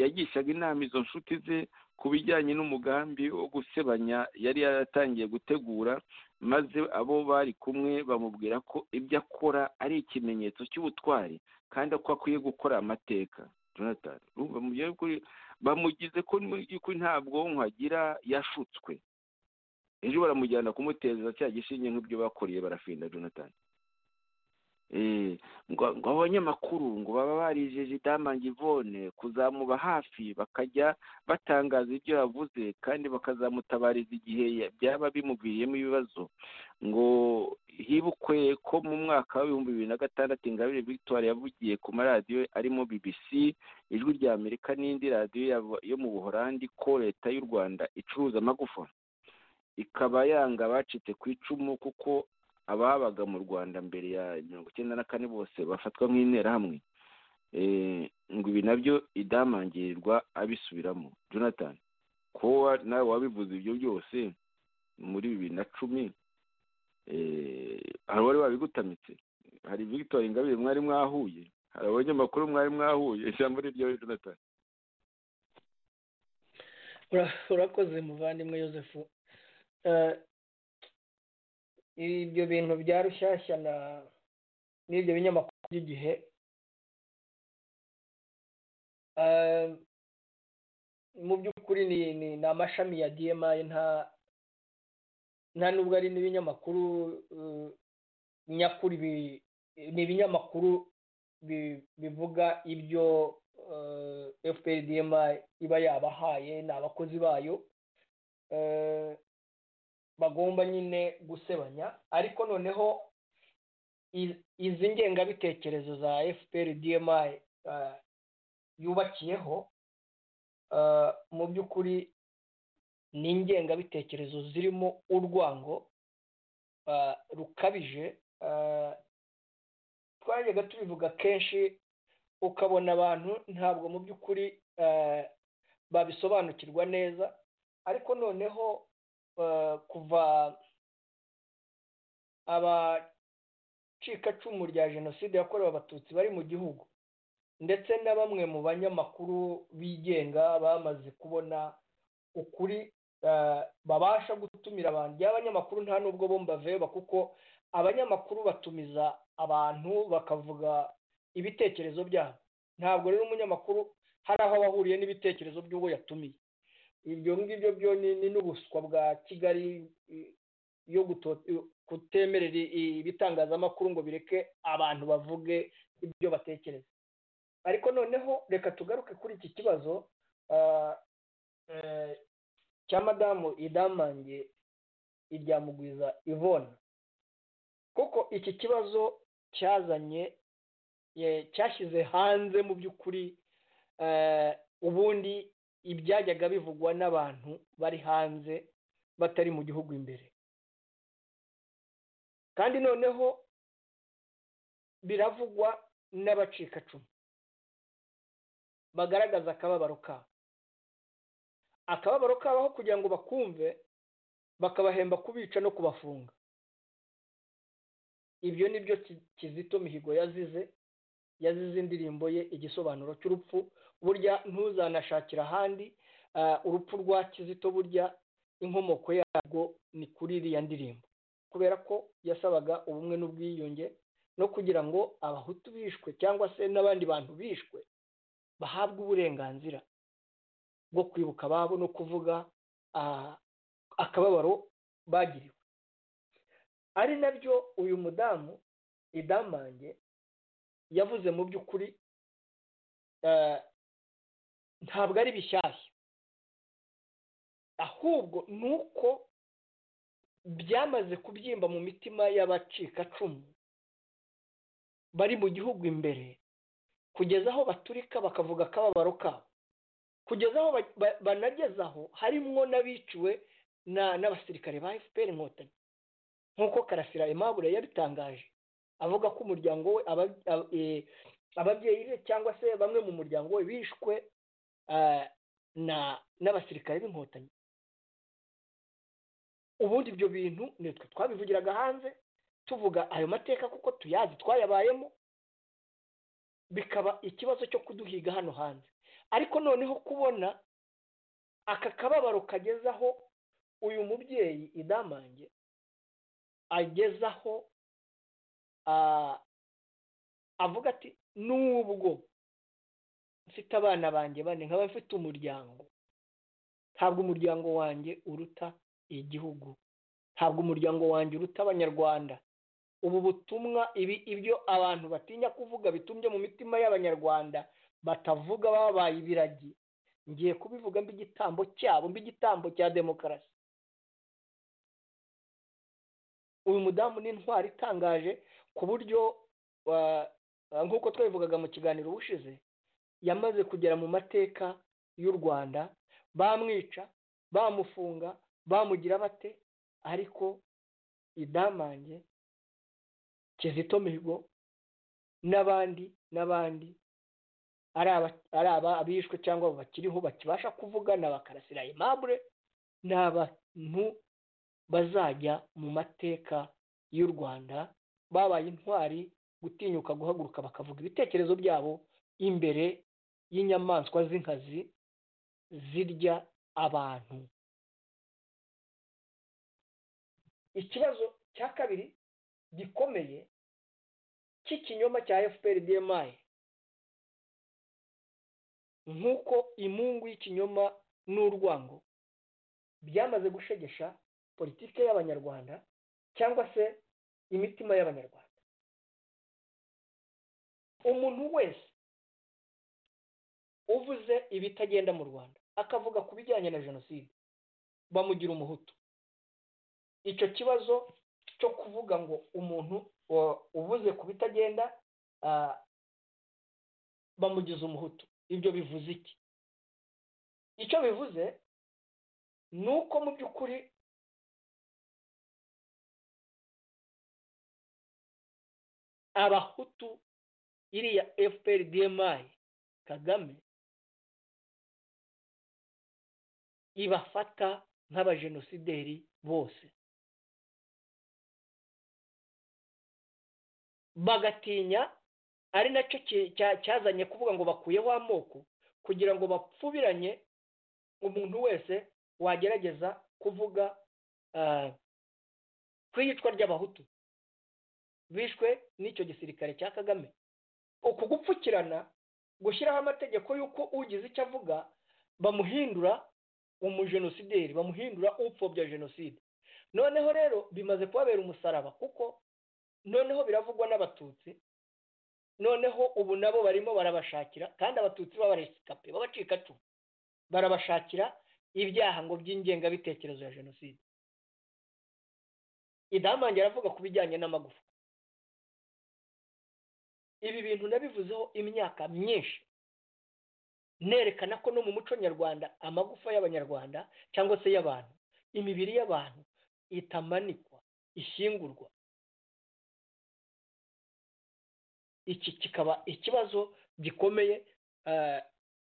yagishaga inama izo nshuti ze ku bijyanye n'umugambi wo gusebanya yari yaratangiye gutegura maze abo bari kumwe bamubwira ko ibyo akora ari ikimenyetso cy'ubutwari kandi ko akwiye gukora amateka jonathan bamugize ko nta bwonko agira yashutswe ejo baramujyana kumuteza cya gishinge nk'ibyo bakoriye barafinda jonathan ngo abanyamakuru ngo baba barijeje idamange ivone kuzamuba hafi bakajya batangaza ibyo yavuze kandi bakazamutabariza igihe byaba bimuviriyemo ibibazo ngo hibukwe ko mu mwaka w'ibihumbi bibiri na gatandatu ingabire victoire yavugiye ku maradiyo arimo bbc ijwi rya amerika n'indi radiyo yo mu buhorandi ko leta y'u rwanda icuruza amagufa ikaba yanga abacitse ku icumu kuko ababaga mu rwanda mbere ya mirongo icyenda na kane bose bafatwa nk'interahamwe ngo ibi nabyo idamangirirwa abisubiramo jonathan ko nawe wabivuze ibyo byose muri bibiri na cumi hari abari babigutamitse hari victoire ingabire mwari mwahuye hari abanyamakuru mwari mwahuye ijambo ni ryawe jonathan urakoze muvandimwe joseph ibyo bintu bya rushyashya na n'ibyo binyamakuru by'igihe mu by'ukuri ni amashami ya diyemayi nta nta nubwo ari n'ibinyamakuru nyakuri ni ibinyamakuru bivuga ibyo fpr diyemayi iba yabahaye ni abakozi bayo bagomba nyine gusebanya ariko noneho izi ngengabitekerezo za fpr dmi yubakiyeho mu by'ukuri ni ingengabitekerezo zirimo urwango rukabije twajyaga tubivuga kenshi ukabona abantu ntabwo mu by'ukuri babisobanukirwa neza ariko noneho kuva abacikacumu rya jenoside yakorewe abatutsi bari mu gihugu ndetse na bamwe mu banyamakuru bigenga bamaze kubona ukuri babasha gutumira abantu by'abanyamakuru nta nubwo bo mbaveba kuko abanyamakuru batumiza abantu bakavuga ibitekerezo byabo ntabwo rero umunyamakuru hari aho bahuriye n'ibitekerezo by'uwo yatumiye ibyo ngibyo byo ni n'ubuswa bwa kigali yo kutemerera ibitangazamakuru ngo bireke abantu bavuge ibyo batekereza ariko noneho reka tugaruke kuri iki kibazo cya madamu idamange iryamugwiza ivona kuko iki kibazo cyazanye cyashyize hanze mu by'ukuri ubundi ibyajyaga bivugwa n'abantu bari hanze batari mu gihugu imbere kandi noneho biravugwa n'abacikacumu bagaragaza akababaro kabo akababaro kabo aho kugira ngo bakumve bakabahemba kubica no kubafunga ibyo ni byo kizito mihigo yazize yazize indirimbo ye igisobanuro cy'urupfu burya ntuzanashakire ahandi urupfu rwa kizito burya inkomoko yarwo ni kuri iriya ndirimbo kubera ko yasabaga ubumwe n'ubwiyunge no kugira ngo abahutu bishwe cyangwa se n'abandi bantu bishwe bahabwe uburenganzira bwo kwibuka ababo no kuvuga akababaro bagiriwe ari nabyo uyu mudamu idamange yavuze mu by'ukuri ntabwo ari bishyashya ahubwo ni uko byamaze kubyimba mu mitima y'abacikacumu bari mu gihugu imbere kugeza aho baturika bakavuga akababaro kabo kugeza aho banagezaho harimwo n'abiciwe n'abasirikare ba fpr inkotanyi nk'uko karasira Aimable yabitangaje avuga ko umuryango we ababyeyi be cyangwa se bamwe mu muryango we bishwe n'abasirikare b'inkotanyi ubundi ibyo bintu nitwe twabivugiraga hanze tuvuga ayo mateka kuko tuyazi twayabayemo bikaba ikibazo cyo kuduhiga hano hanze ariko noneho kubona aka kababaro kagezaho uyu mubyeyi idamange agezaho avuga ati nubwo mfite abana banjye bane nkaba mfite umuryango ntabwo umuryango wanjye uruta igihugu ntabwo umuryango wanjye uruta abanyarwanda ubu butumwa ibi ibyo abantu batinya kuvuga bitumbye mu mitima y'abanyarwanda batavuga babaye ibiragi ngiye kubivuga mbigitambo cyabo mbigitambo cya demokarasi uyu mudamu ni intwari itangaje ku buryo nk'uko twabivugaga mu kiganiro ubushize yamaze kugera mu mateka y'u rwanda bamwica bamufunga bamugira bate ariko idamange kizito mihigo n'abandi n'abandi ari aba abishwe cyangwa bakiriho bakibasha kuvugana bakarasira imabure ni abantu bazajya mu mateka y'u rwanda babaye intwari gutinyuka guhaguruka bakavuga ibitekerezo byabo imbere y'inyamaswa z'inkazi zirya abantu ikibazo cya kabiri gikomeye cy'ikinyoma cya fpr dmi nk'uko imungu y'ikinyoma n'urwango byamaze gushegesha politike y'abanyarwanda cyangwa se imitima y'abanyarwanda umuntu wese uvuze ibitagenda mu rwanda akavuga ku bijyanye na jenoside bamugira umuhutu icyo kibazo cyo kuvuga ngo umuntu uvuze ku bitagenda bamugize umuhutu ibyo bivuze iki icyo bivuze ni uko mu by'ukuri abahutu iriya fpr dmi kagame ibafata nk'abajenosideri bose bagatinya ari nacyo cyazanye kuvuga ngo bakuyeho amoko kugira ngo bapfubiranye umuntu wese wagerageza kuvuga ku iyicwa ry'abahutu bishwe n'icyo gisirikare cya kagame uku gupfukirana gushyiraho amategeko y'uko ugize icyo avuga bamuhindura umujenosideri bamuhindura upfobya jenoside noneho rero bimaze kubabera umusaraba kuko noneho biravugwa n'abatutsi noneho ubu nabo barimo barabashakira kandi abatutsi b'abaresikape b'abacikacumu barabashakira ibyaha ngo by'ingengabitekerezo ya jenoside idamange aravuga ku bijyanye n'amagufa ibi bintu nabivuzeho imyaka myinshi nerekana ko no mu muco nyarwanda amagufa y'abanyarwanda cyangwa se y'abantu imibiri y'abantu itamanikwa ishyingurwa iki kikaba ikibazo gikomeye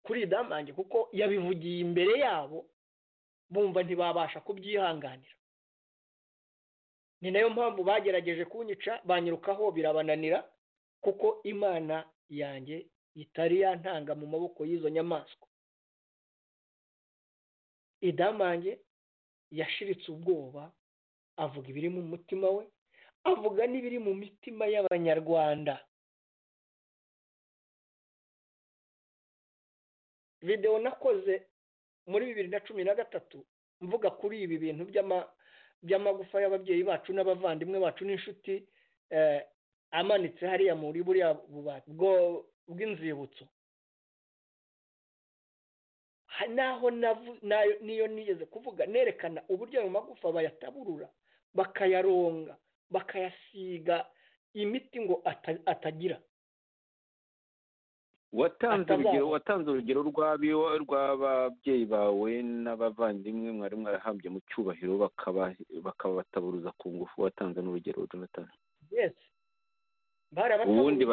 kuri damange kuko yabivugiye imbere yabo bumva ntibabasha kubyihanganira ni nayo mpamvu bagerageje kunyica banyirukaho birabananira kuko imana yanjye itari yantanga mu maboko y'izo nyamaswa idamange yashiritse ubwoba avuga ibiri mu mutima we avuga n'ibiri mu mitima y'abanyarwanda videwo nakoze muri bibiri na cumi na gatatu mvuga kuri ibi bintu by'amagufa y'ababyeyi bacu n'abavandimwe bacu n'inshuti amanitse hariya muri buriya bubati bw'inzibutso naho niyo nigeze kuvuga nerekana uburyo ayo magufa bayataburura bakayaronga bakayasiga imiti ngo atagira watanze urugero watanze urugero rw'ababyeyi bawe n'abavandimwe mwari mwarahambye mu cyubahiro bakabataburuza ku ngufu watanze n'urugero jonathan ubundi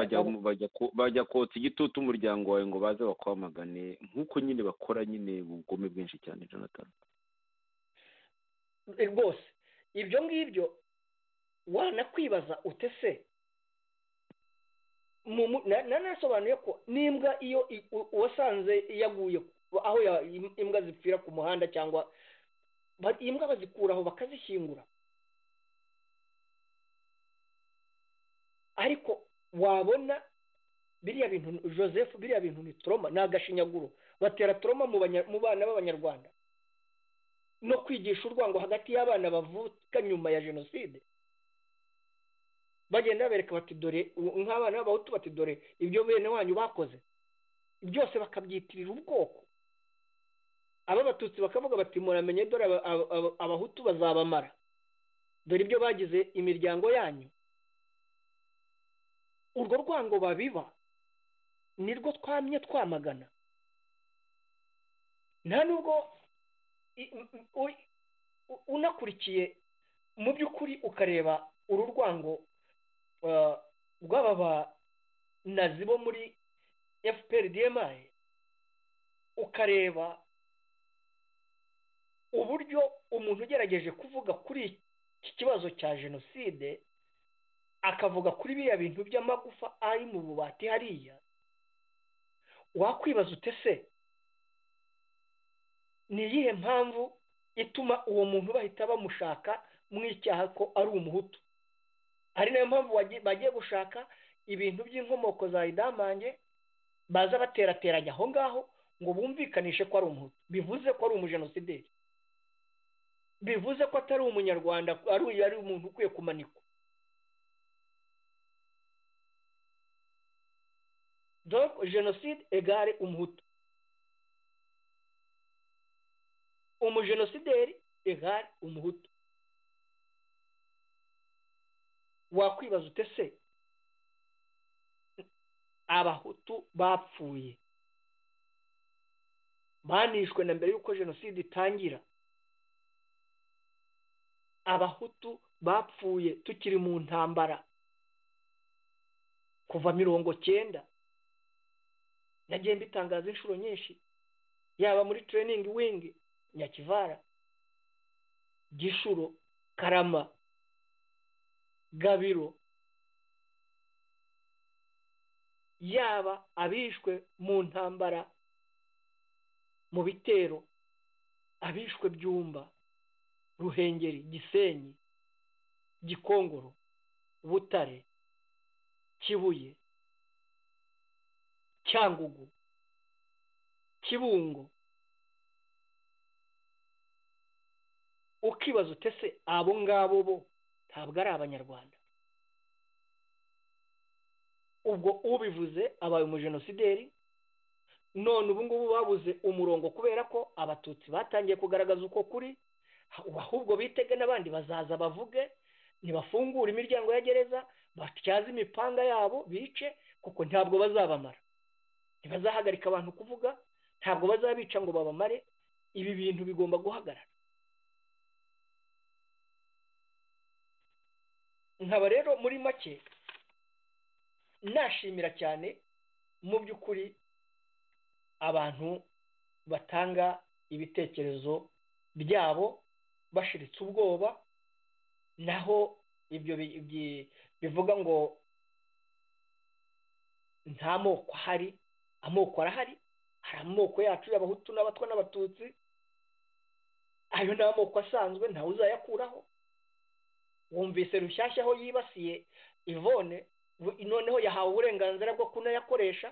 bajya kotsa igitutu umuryango wawe ngo baze bakwamagane nk'uko nyine bakora nyine ubugome bwinshi cyane jonathan rwose ibyo ngibyo wanakwibaza utese nanasobanuye ko n'imbwa iyo wasanze yaguye aho imbwa zipfira ku muhanda cyangwa imbwa bazikuraho bakazishyingura ariko wabona biriya bintu joseph biriya bintu ni toroma ni agashinyaguro batera toroma mu bana b'abanyarwanda no kwigisha urwango hagati y'abana bavuka nyuma ya jenoside bagenda babereka bati dore nk'abana b'abahutu bati dore ibyo bene wanyu bakoze byose bakabyitirira ubwoko abatutsi bakavuga bati muramenye dore abahutu bazabamara dore ibyo bagize imiryango yanyu urwo rwango babiba nirwo twamye twamagana nta nubwo unakurikiye mu by'ukuri ukareba uru rwango rw'aba banazi bo muri fpr dmi ukareba uburyo umuntu ugerageje kuvuga kuri iki kibazo cya jenoside akavuga kuri biriya bintu by'amagufa ari mu bubati hariya wakwibaza utese ni iyihe mpamvu ituma uwo muntu bahita bamushaka mu icyaha ko ari umuhutu hari nayo mpamvu bagiye gushaka ibintu by'inkomoko za idamange baza baterateranya aho ngaho ngo bumvikanishe ko ari umuhutu bivuze ko ari umujenosideri bivuze ko atari umunyarwanda ari umuntu ukwiye kumanikwa jenoside egare umuhutu umujenosideri egare umuhutu wakwibaza utese abahutu bapfuye banishwe na mbere y'uko jenoside itangira abahutu bapfuye tukiri mu ntambara kuva mirongo cyenda nagiye mbitangaza inshuro nyinshi yaba muri training wing nyakivara gishuro karama gabiro yaba abishwe mu ntambara mu bitero abishwe byumba ruhengeri gisenyi gikongoro butare kibuye cyangugu kibungo ukibaza utese abo ngabo bo ntabwo ari abanyarwanda ubwo ubivuze abaye umujenosideri none ubu ngubu babuze umurongo kubera ko abatutsi batangiye kugaragaza uko kuri ahubwo bitege n'abandi bazaza bavuge ntibafungure imiryango ya gereza batyaze imipanga yabo bice kuko ntabwo bazabamara ntibazahagarika abantu kuvuga ntabwo bazabica ngo babamare ibi bintu bigomba guhagarara nkaba rero muri make nashimira cyane mu by'ukuri abantu batanga ibitekerezo byabo bashiritse ubwoba naho ibyo bivuga ngo nta moko ahari amoko arahari hari amoko yacu y'abahutu n'abatwa n'abatutsi ayo ni amoko asanzwe ntawe uzayakuraho wumvise rushyashya aho yibasiye ivone noneho yahawe uburenganzira bwo kunayakoresha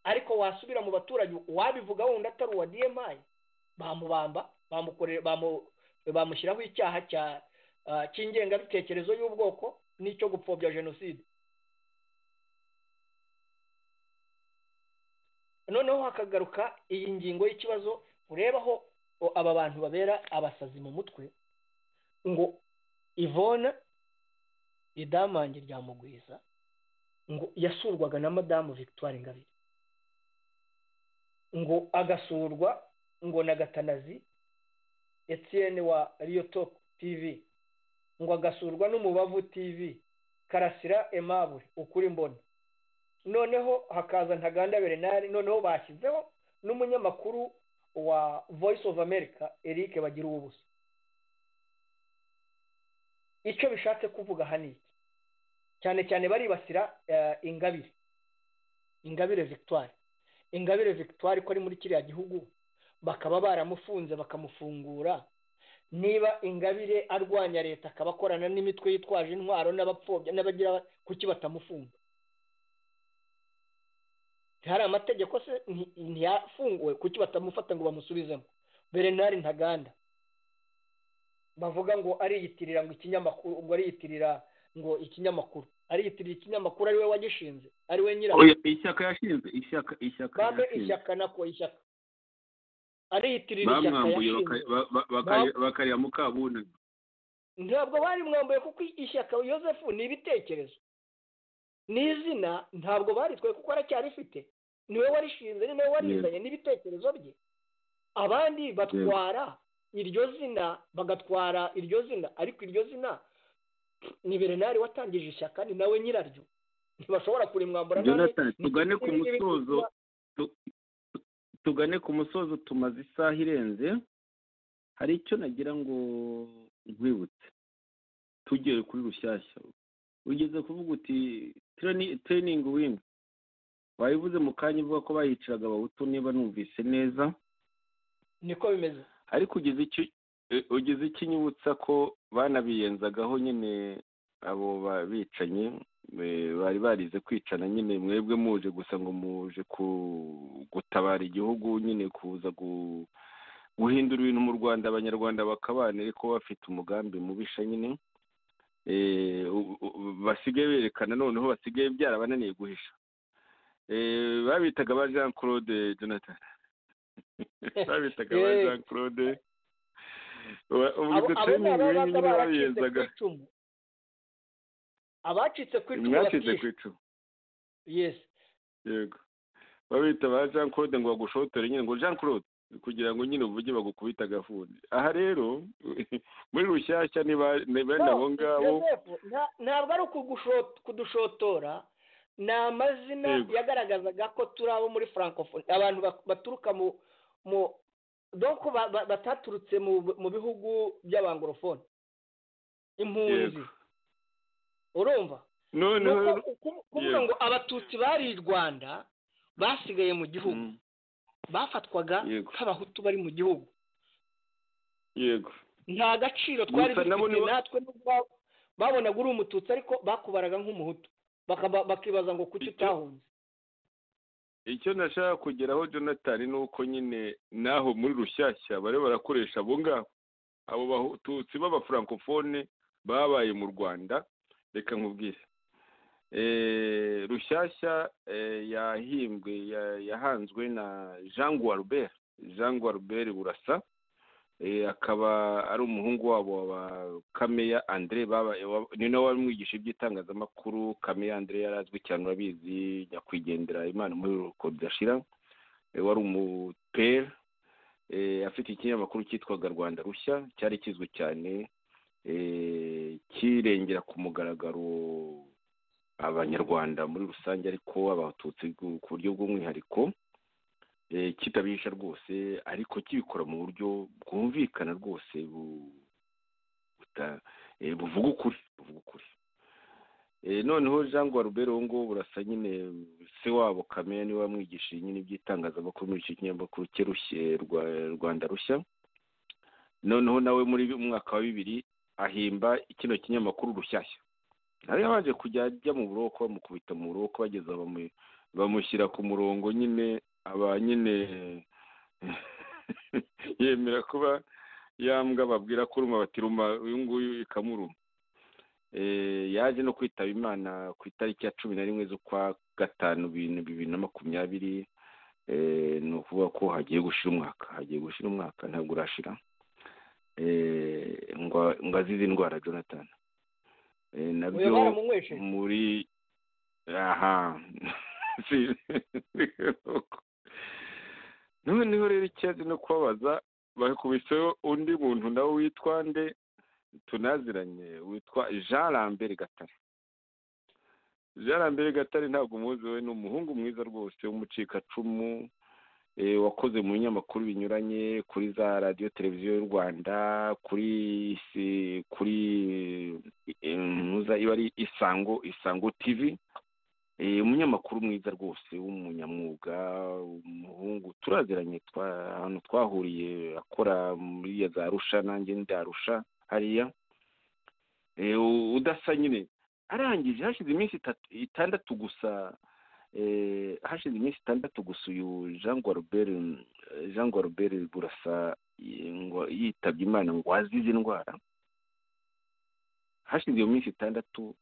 ariko wasubira mu baturage wabivuga wenda atari uwa diyemayi bamubamba bamushyiraho icyaha cy'ingengabitekerezo y'ubwoko n'icyo gupfobya jenoside noneho hakagaruka iyi ngingo y'ikibazo urebaho aba bantu babera abasazi mu mutwe ngo ivona idamange rya mugwiza ngo yasurwaga na madamu victoire ngabire ngo agasurwa ngo na gatanazi etienne wa top tv ngo agasurwa n'umubavu tv karasira emabure ukuri mbona noneho hakaza ntaganda berenari noneho bashyizeho n'umunyamakuru wa voice of america eric bagira ubusa icyo bishatse kuvuga aha ni iki cyane cyane baribasira ingabire ingabire victoire ingabire victoire ko ari muri kiriya gihugu bakaba baramufunze bakamufungura niba ingabire arwanya leta akaba akorana n'imitwe yitwaje intwaro n'abapfobya n'abagira kuki batamufunga ntihari amategeko se ntiyafunguwe kuki batamufata ngo bamusubizemo berenari ntaganda bavuga ngo ariyitirira ngo ikinyamakuru ngo ariyitirira ngo ikinyamakuru ariyitirira ikinyamakuru ari we wagishinze ari we nyirayo ishyaka yashinze ishyaka ishyaka bamwe ishyaka nako ishyaka ariyitirira ishyaka yashinze bakarira mukabunani ntabwo bari mwambaye kuko ishyaka yosefu ni ibitekerezo n'izina ntabwo baritwaye kuko aracyarifite niwe warishinze ni nawe warizanye n'ibitekerezo bye abandi batwara iryo zina bagatwara iryo zina ariko iryo zina ni berenari watangije ishyaka ni nawe nyiraryo ntibashobora kurimwambura tugane ku musozo tugane ku musozo tumaze isaha irenze hari icyo nagira ngo nkwibutse tugere kuri rushyashya ugeze kuvuga uti tereyiningi wini wayivuze mu kanya uvuga ko bayiciraga abahutu niba numvise neza niko bimeze ariko ugeze ikinyibutsa ko banabiyenzagaho nyine abo bicanyi bari barize kwicana nyine mwebwe muje gusa ngo muje gutabara igihugu nyine kuza guhindura ibintu mu rwanda abanyarwanda bakabana ariko bafite umugambi mubisha nyine basigaye berekana noneho basigaye byarabananiye guhisha babitaga ba jean claude jonathan babitaga ba jean claude ubwo ibyo tereyiningi wini nyine babiyenzaga abacitse ku icumu mwacitse ku icumu yesi yego babita ba jean claude ngo bagushotore nyine ngo jean claude kugira ngo nyine uvuge bagukubita agafuni aha rero muri rushyashya ni bene abo ngabo ntabwo ari kudushotora ni amazina yagaragazaga ko turi abo muri francophonie abantu baturuka mu mu doko bataturutse mu bihugu by'abangorofone impunzi urumva kuvuga ngo abatutsi bari i rwanda basigaye mu gihugu bafatwaga nk'abahutu bari mu gihugu yego nta gaciro twari dufite natwe babonaga uri umututsi ariko bakubaraga nk'umuhutu bakibaza ngo kuki utahunze icyo nashaka kugeraho jonathan ni uko nyine naho muri rushyashya bari barakoresha abo ngabo abo batutsi b'abafrancofone babaye mu rwanda reka nkubwire rushyashya yahimbwe yahanzwe na jean guarubert jean guarubert burasa akaba ari umuhungu wabo wa kameya andre ni nawe wari umwigisha iby'itangazamakuru kameya andre yari azwi cyane urabizi nyakwigendera imana muri kodashira wari umupere afite ikinyamakuru cyitwaga rwanda rushya cyari kizwi cyane kirengera ku mugaragaro abanyarwanda muri rusange ariko abatutsi ku buryo bw'umwihariko kitabisha rwose ariko kibikora mu buryo bwumvikana rwose buvuga ukuri noneho jean guaruberi ubu ngubu burasa nyine se wabo kamere niwe wamwigishije nyine iby'itangazamakuru muri icyo kinyamakuru cye rushye rwanda rushya noneho nawe muri mwaka wa bibiri ahimba kino kinyamakuru rushyashya nawe yabanje kujya ajya mu buroko bamukubita mu buroko bageza bamushyira ku murongo nyine aba nyine yemera kuba yambwa babwira ko uruma bati ruma uyu nguyu ikamuruma yaje no kwitaba imana ku itariki ya cumi na rimwe z'ukwa gatanu bibiri na makumyabiri ni ukuvuga ko hagiye gushira umwaka hagiye gushira umwaka ntabwo urashira ngo azize indwara jonathan nabyo muri aha noneho rero ikibazo no kubabaza bakubiseho undi muntu nawe witwa nde tunaziranye witwa jean lambert gatare jean lambert gatare ntabwo umuzi we ni umuhungu mwiza rwose w'umucikacumu wakoze mu binyamakuru binyuranye kuri za radiyo televiziyo y'u rwanda kuri kuri iba ari isango isango tivi umunyamakuru mwiza rwose w'umunyamwuga umuhungu turaziranye ahantu twahuriye akora muri za rusha nanjye ndarusha hariya udasa nyine arangije hashize iminsi itandatu gusa hashize iminsi itandatu gusa uyu jean guarubert jean guarubert burasa yitabye imana ngo azize indwara hashize iyo minsi itandatu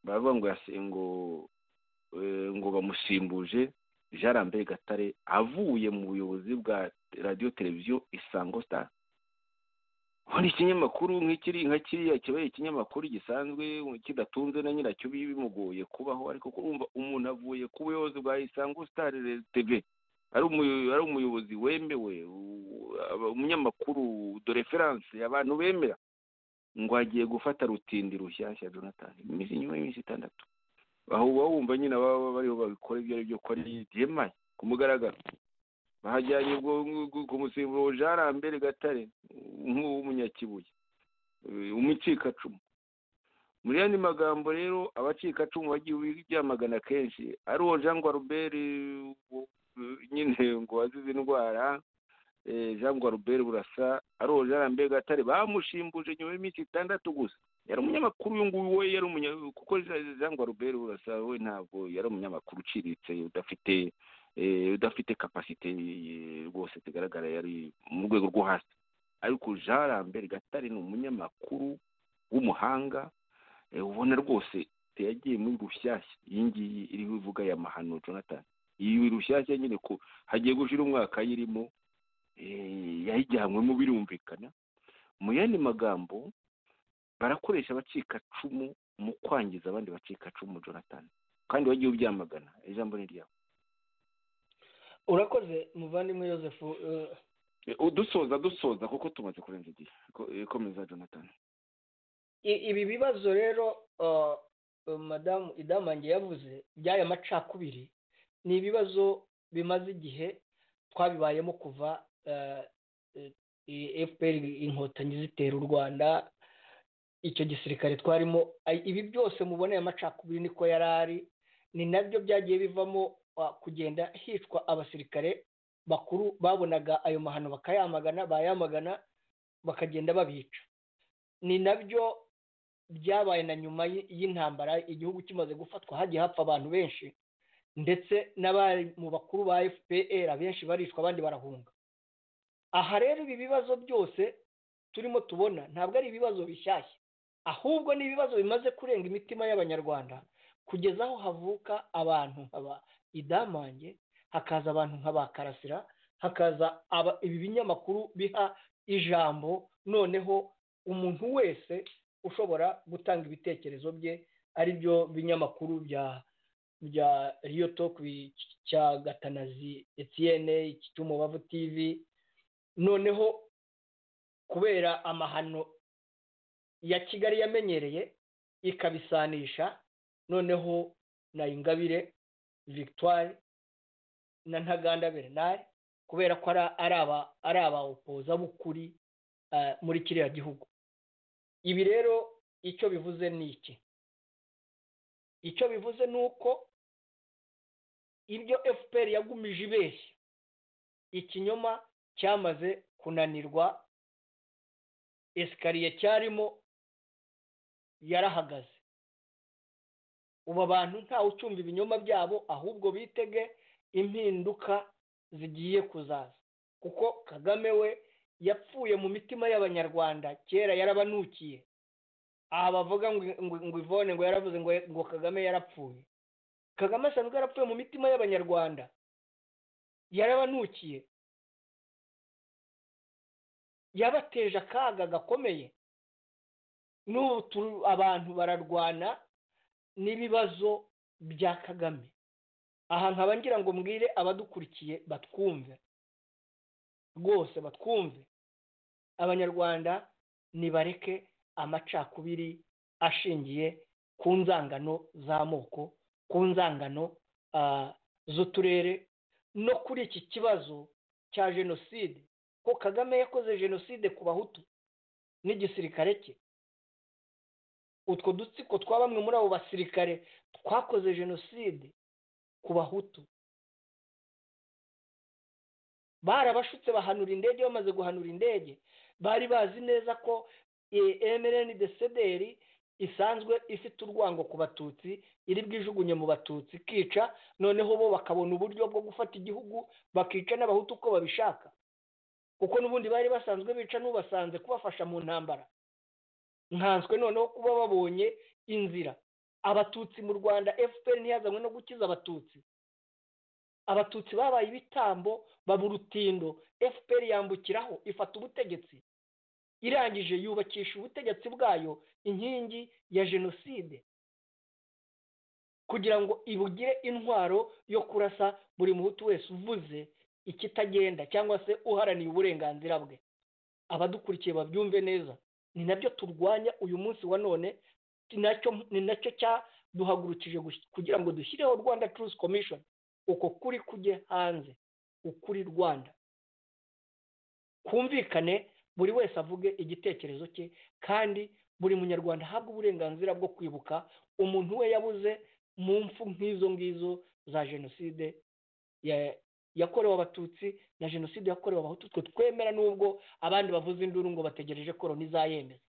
baravuga ngo ngo ngo bamusimbuje jean lambert gatare avuye mu buyobozi bwa radiyo televiziyo isango star hari ikinyamakuru nk'ikiri nka kiriya kibaye ikinyamakuru gisanzwe kidatunze na nyiracyo bimugoye kubaho ariko kurumva umuntu avuye ku buyobozi bwa isango sitari tv ari umuyobozi wemewe umunyamakuru do referanse abantu bemera ngo agiye gufata rutindi rushyashya jonathan imeze inyuma y'iminsi itandatu aho uba wumva nyine ababa bariho babikora ibyo ari byo ko ari byemaye ku mugaragaro bahajyanye ubwo ku musemburo jarambere gatare nk'uw'umunyakibuye umukikacumu muri yandi magambo rero abacikacumu bagiye byamagana kenshi ari uwo jean guarubert nyine ngo wazize indwara jean guarubert burasa ari uwo jarambere gatare bamushimbuje nyuma y'iminsi itandatu gusa yari umunyamakuru uyu nguyu we yari umunyamakuru kuko jean guarubert burasa we ntabwo yari umunyamakuru uciriritse udafite udafite kapasite rwose zigaragara yari mu rwego rwo hasi ariko jean lambert gatare ni umunyamakuru w'umuhanga ubona rwose yagiye muri rushyashya iyi ngiyi iriho ivuga ya mahano jonathan iyi rushyashya nyine ko hagiye gushyira umwaka ayirimo yayijyanywemo birumvikana mu yandi magambo barakoresha abacikacumu mu kwangiza abandi bacikacumu jonathan kandi wagiye ubyamagana ijambo ni ryawe urakoze muvandimwe yosefu dusoza dusoza kuko tumaze kurenza igihe ikomeza jonathan ibi bibazo rero madamu idamange yavuze by'aya macakubiri ni ibibazo bimaze igihe twabibayemo kuva fpr inkotanyi zitera u rwanda icyo gisirikare twarimo ibi byose mubona aya macakubiri niko yari ari ni nabyo byagiye bivamo kugenda hicwa abasirikare bakuru babonaga ayo mahano bakayamagana bayamagana bakagenda babica ni nabyo byabaye na nyuma y'intambara igihugu kimaze gufatwa hagiye hapfa abantu benshi ndetse n'abari mu bakuru ba fpr abenshi baricwa abandi barahunga aha rero ibi bibazo byose turimo tubona ntabwo ari ibibazo bishyashya ahubwo ni ibibazo bimaze kurenga imitima y'abanyarwanda kugeza aho havuka abantu idamange hakaza abantu nk'abakarasira hakaza ibi binyamakuru biha ijambo noneho umuntu wese ushobora gutanga ibitekerezo bye ari byo binyamakuru bya bya riyo toku cya gatanazi etiyene cy'umubavu tivi noneho kubera amahano ya kigali yamenyereye ikabisanisha noneho na ingabire victoire na ntaganda bernard kubera ko ari abawopoza b'ukuri muri kiriya gihugu ibi rero icyo bivuze ni iki icyo bivuze ni uko ibyo fpr yagumije ibeshya ikinyoma cyamaze kunanirwa esikariye cyarimo yarahagaze ubu abantu ntawe ucumba ibinyoma byabo ahubwo bitege impinduka zigiye kuzaza kuko kagame we yapfuye mu mitima y'abanyarwanda kera yarabanukiye aha bavuga ngo ivone ngo yaravuze ngo kagame yarapfuye kagame asanzwe yarapfuye mu mitima y'abanyarwanda yarabanukiye yabateje akaga gakomeye n'ubu abantu bararwana n'ibibazo bya kagame aha nkaba ngira ngo mbwire abadukurikiye batwumve rwose batwumve abanyarwanda nibareke amacakubiri ashingiye ku nzangano z'amoko ku nzangano z'uturere no kuri iki kibazo cya jenoside ko kagame yakoze jenoside ku bahutu n'igisirikare cye utwo dutsiko twa bamwe muri abo basirikare twakoze jenoside ku bahutu barabashutse bahanura indege bamaze guhanura indege bari bazi neza ko mrn de sederi isanzwe ifite urwango ku batutsi iri bwijugunye mu batutsi ikica noneho bo bakabona uburyo bwo gufata igihugu bakica n'abahutu uko babishaka kuko n'ubundi bari basanzwe bica n'ubasanze kubafasha mu ntambara nkanswe noneho kuba babonye inzira abatutsi mu rwanda fpr ntiyazanywe no gukiza abatutsi abatutsi babaye ibitambo baba urutindo fpr yambukiraho ifata ubutegetsi irangije yubakisha ubutegetsi bwayo inkingi ya jenoside kugira ngo ibugire intwaro yo kurasa buri muhutu wese uvuze ikitagenda cyangwa se uharaniye uburenganzira bwe abadukurikiye babyumve neza ni nabyo turwanya uyu munsi wa none ni nacyo cyaduhagurukije kugira ngo dushyireho rwanda turusi komishoni uko kuri kujye hanze ukuri rwanda kumvikane buri wese avuge igitekerezo cye kandi buri munyarwanda ahabwa uburenganzira bwo kwibuka umuntu we yabuze mu mfu nk'izo ngizo za jenoside yakorewe abatutsi na jenoside yakorewe abahutu twe twemera n'ubwo abandi bavuze induru ngo bategereje ko loni izayemeza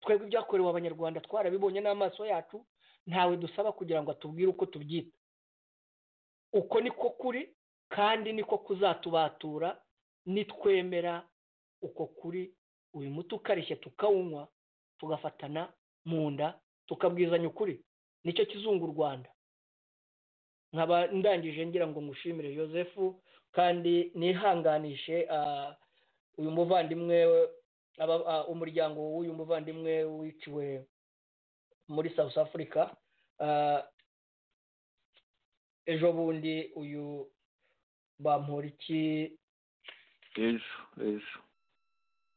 twebwe ibyakorewe abanyarwanda twarabibonye n'amaso yacu ntawe dusaba kugira ngo atubwire uko tubyita uko niko kuri kandi niko kuzatubatura nitwemera uko kuri uyu muti ukarishye tukawunywa tugafatana mu nda tukabwizanya ukuri nicyo kizunga u rwanda nkaba ndangije ngira ngo ngushimire joseph kandi nihanganishe uyu muvandimwe umuryango w'uyu muvandimwe wiciwe muri south africa ejo bundi uyu iki ejo ejo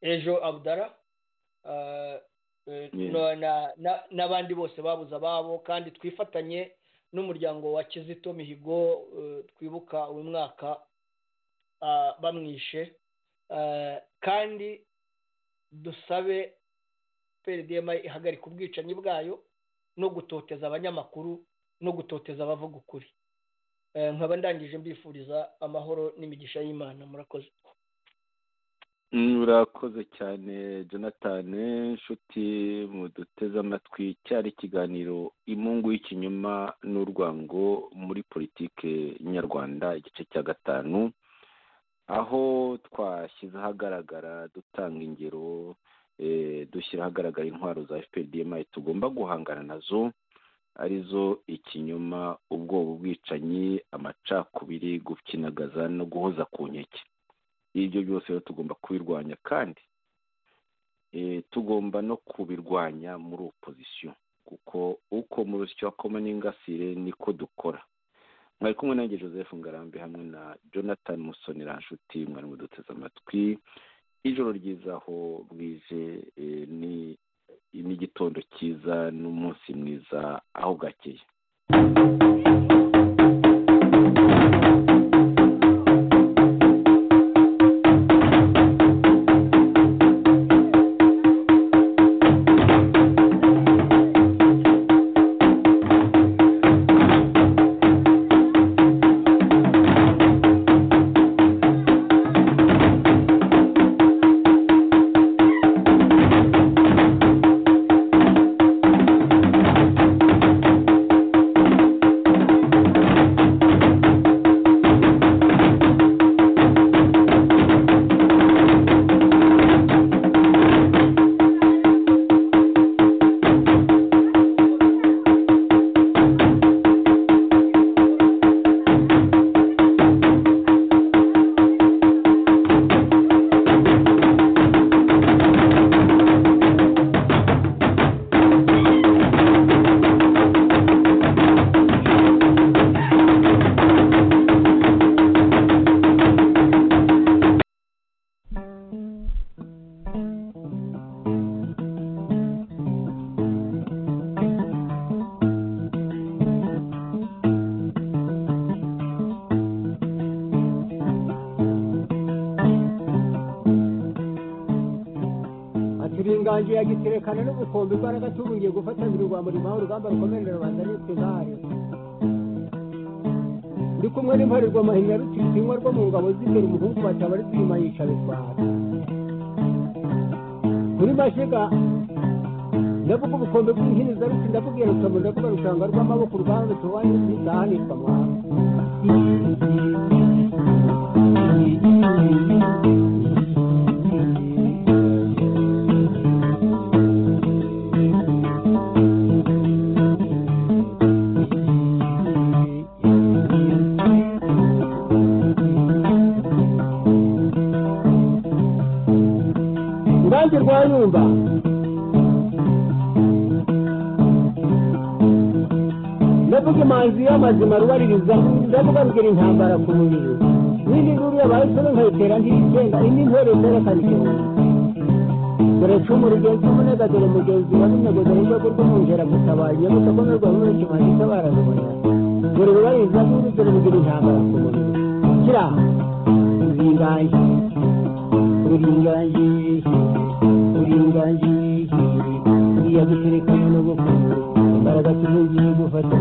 ejo abudara n'abandi bose babuze ababo kandi twifatanye n'umuryango wa kizito mihigo twibuka uyu mwaka bamwishe kandi dusabe pdm ihagarika ubwicanyi bwayo no gutoteza abanyamakuru no gutoteza abavuga ukuri nkaba ndangije mbifuriza amahoro n'imigisha y'imana murakoze urakoze cyane jonathan inshuti muduteze amatwi cyari ikiganiro imungu y'ikinyoma n'urwango muri politike nyarwanda igice cya gatanu aho twashyize ahagaragara dutanga ingero dushyira ahagaragara intwaro za fpdm tugomba guhangana nazo arizo ikinyoma ubwoba ubwicanyi amacakubiri gukinagaza no guhoza ku nkeke ibyo byose rero tugomba kubirwanya kandi tugomba no kubirwanya muri opozisiyo kuko uko mu rusyo hakoma n'ingasire niko dukora mwari kumwe nanjye joseph ngarambe hamwe na jonathan musonera nshuti mwari muduteze amatwi ijoro ryiza aho bwije ni n'igitondo cyiza n'umunsi mwiza aho bwakeye turi inganji ya giterekana n'ubukombe imbaraga tuburiye gufatanira urwamurimo aho urugamba rukomerera rubanda nitwe intare ndi kumwe n'imparirwa mahinya rutisinywa rwo mu ngabo z'imbere umuhungu bataba ari twima yica bitwara kuri mashiga ndavuga ubukombe bw'inkiniza ruti ndavuga iyo rutabo ndavuga rutanga rw'amaboko urwanza tubaye ntizahanirwa mwana urubanza rwayumba ndavuga imanzi y'amazima rubaririza ndavuga rugira intambara ku mubiri n'indi nkuru yabayeho nkayitera ntiyigenda indi ntore zerekana igihumbi dore cumu rugenzi umunega dore mugenzi wa runego dore rwego rw'umwungera gutabaye nyabusa ko n'urwa muri kimanzi itabara rubona dore rubaririza nkuru dore rugira intambara ku mubiri kira uringaye uringaye uringaye iya guterekana no gukunda imbaraga tuzuye gufata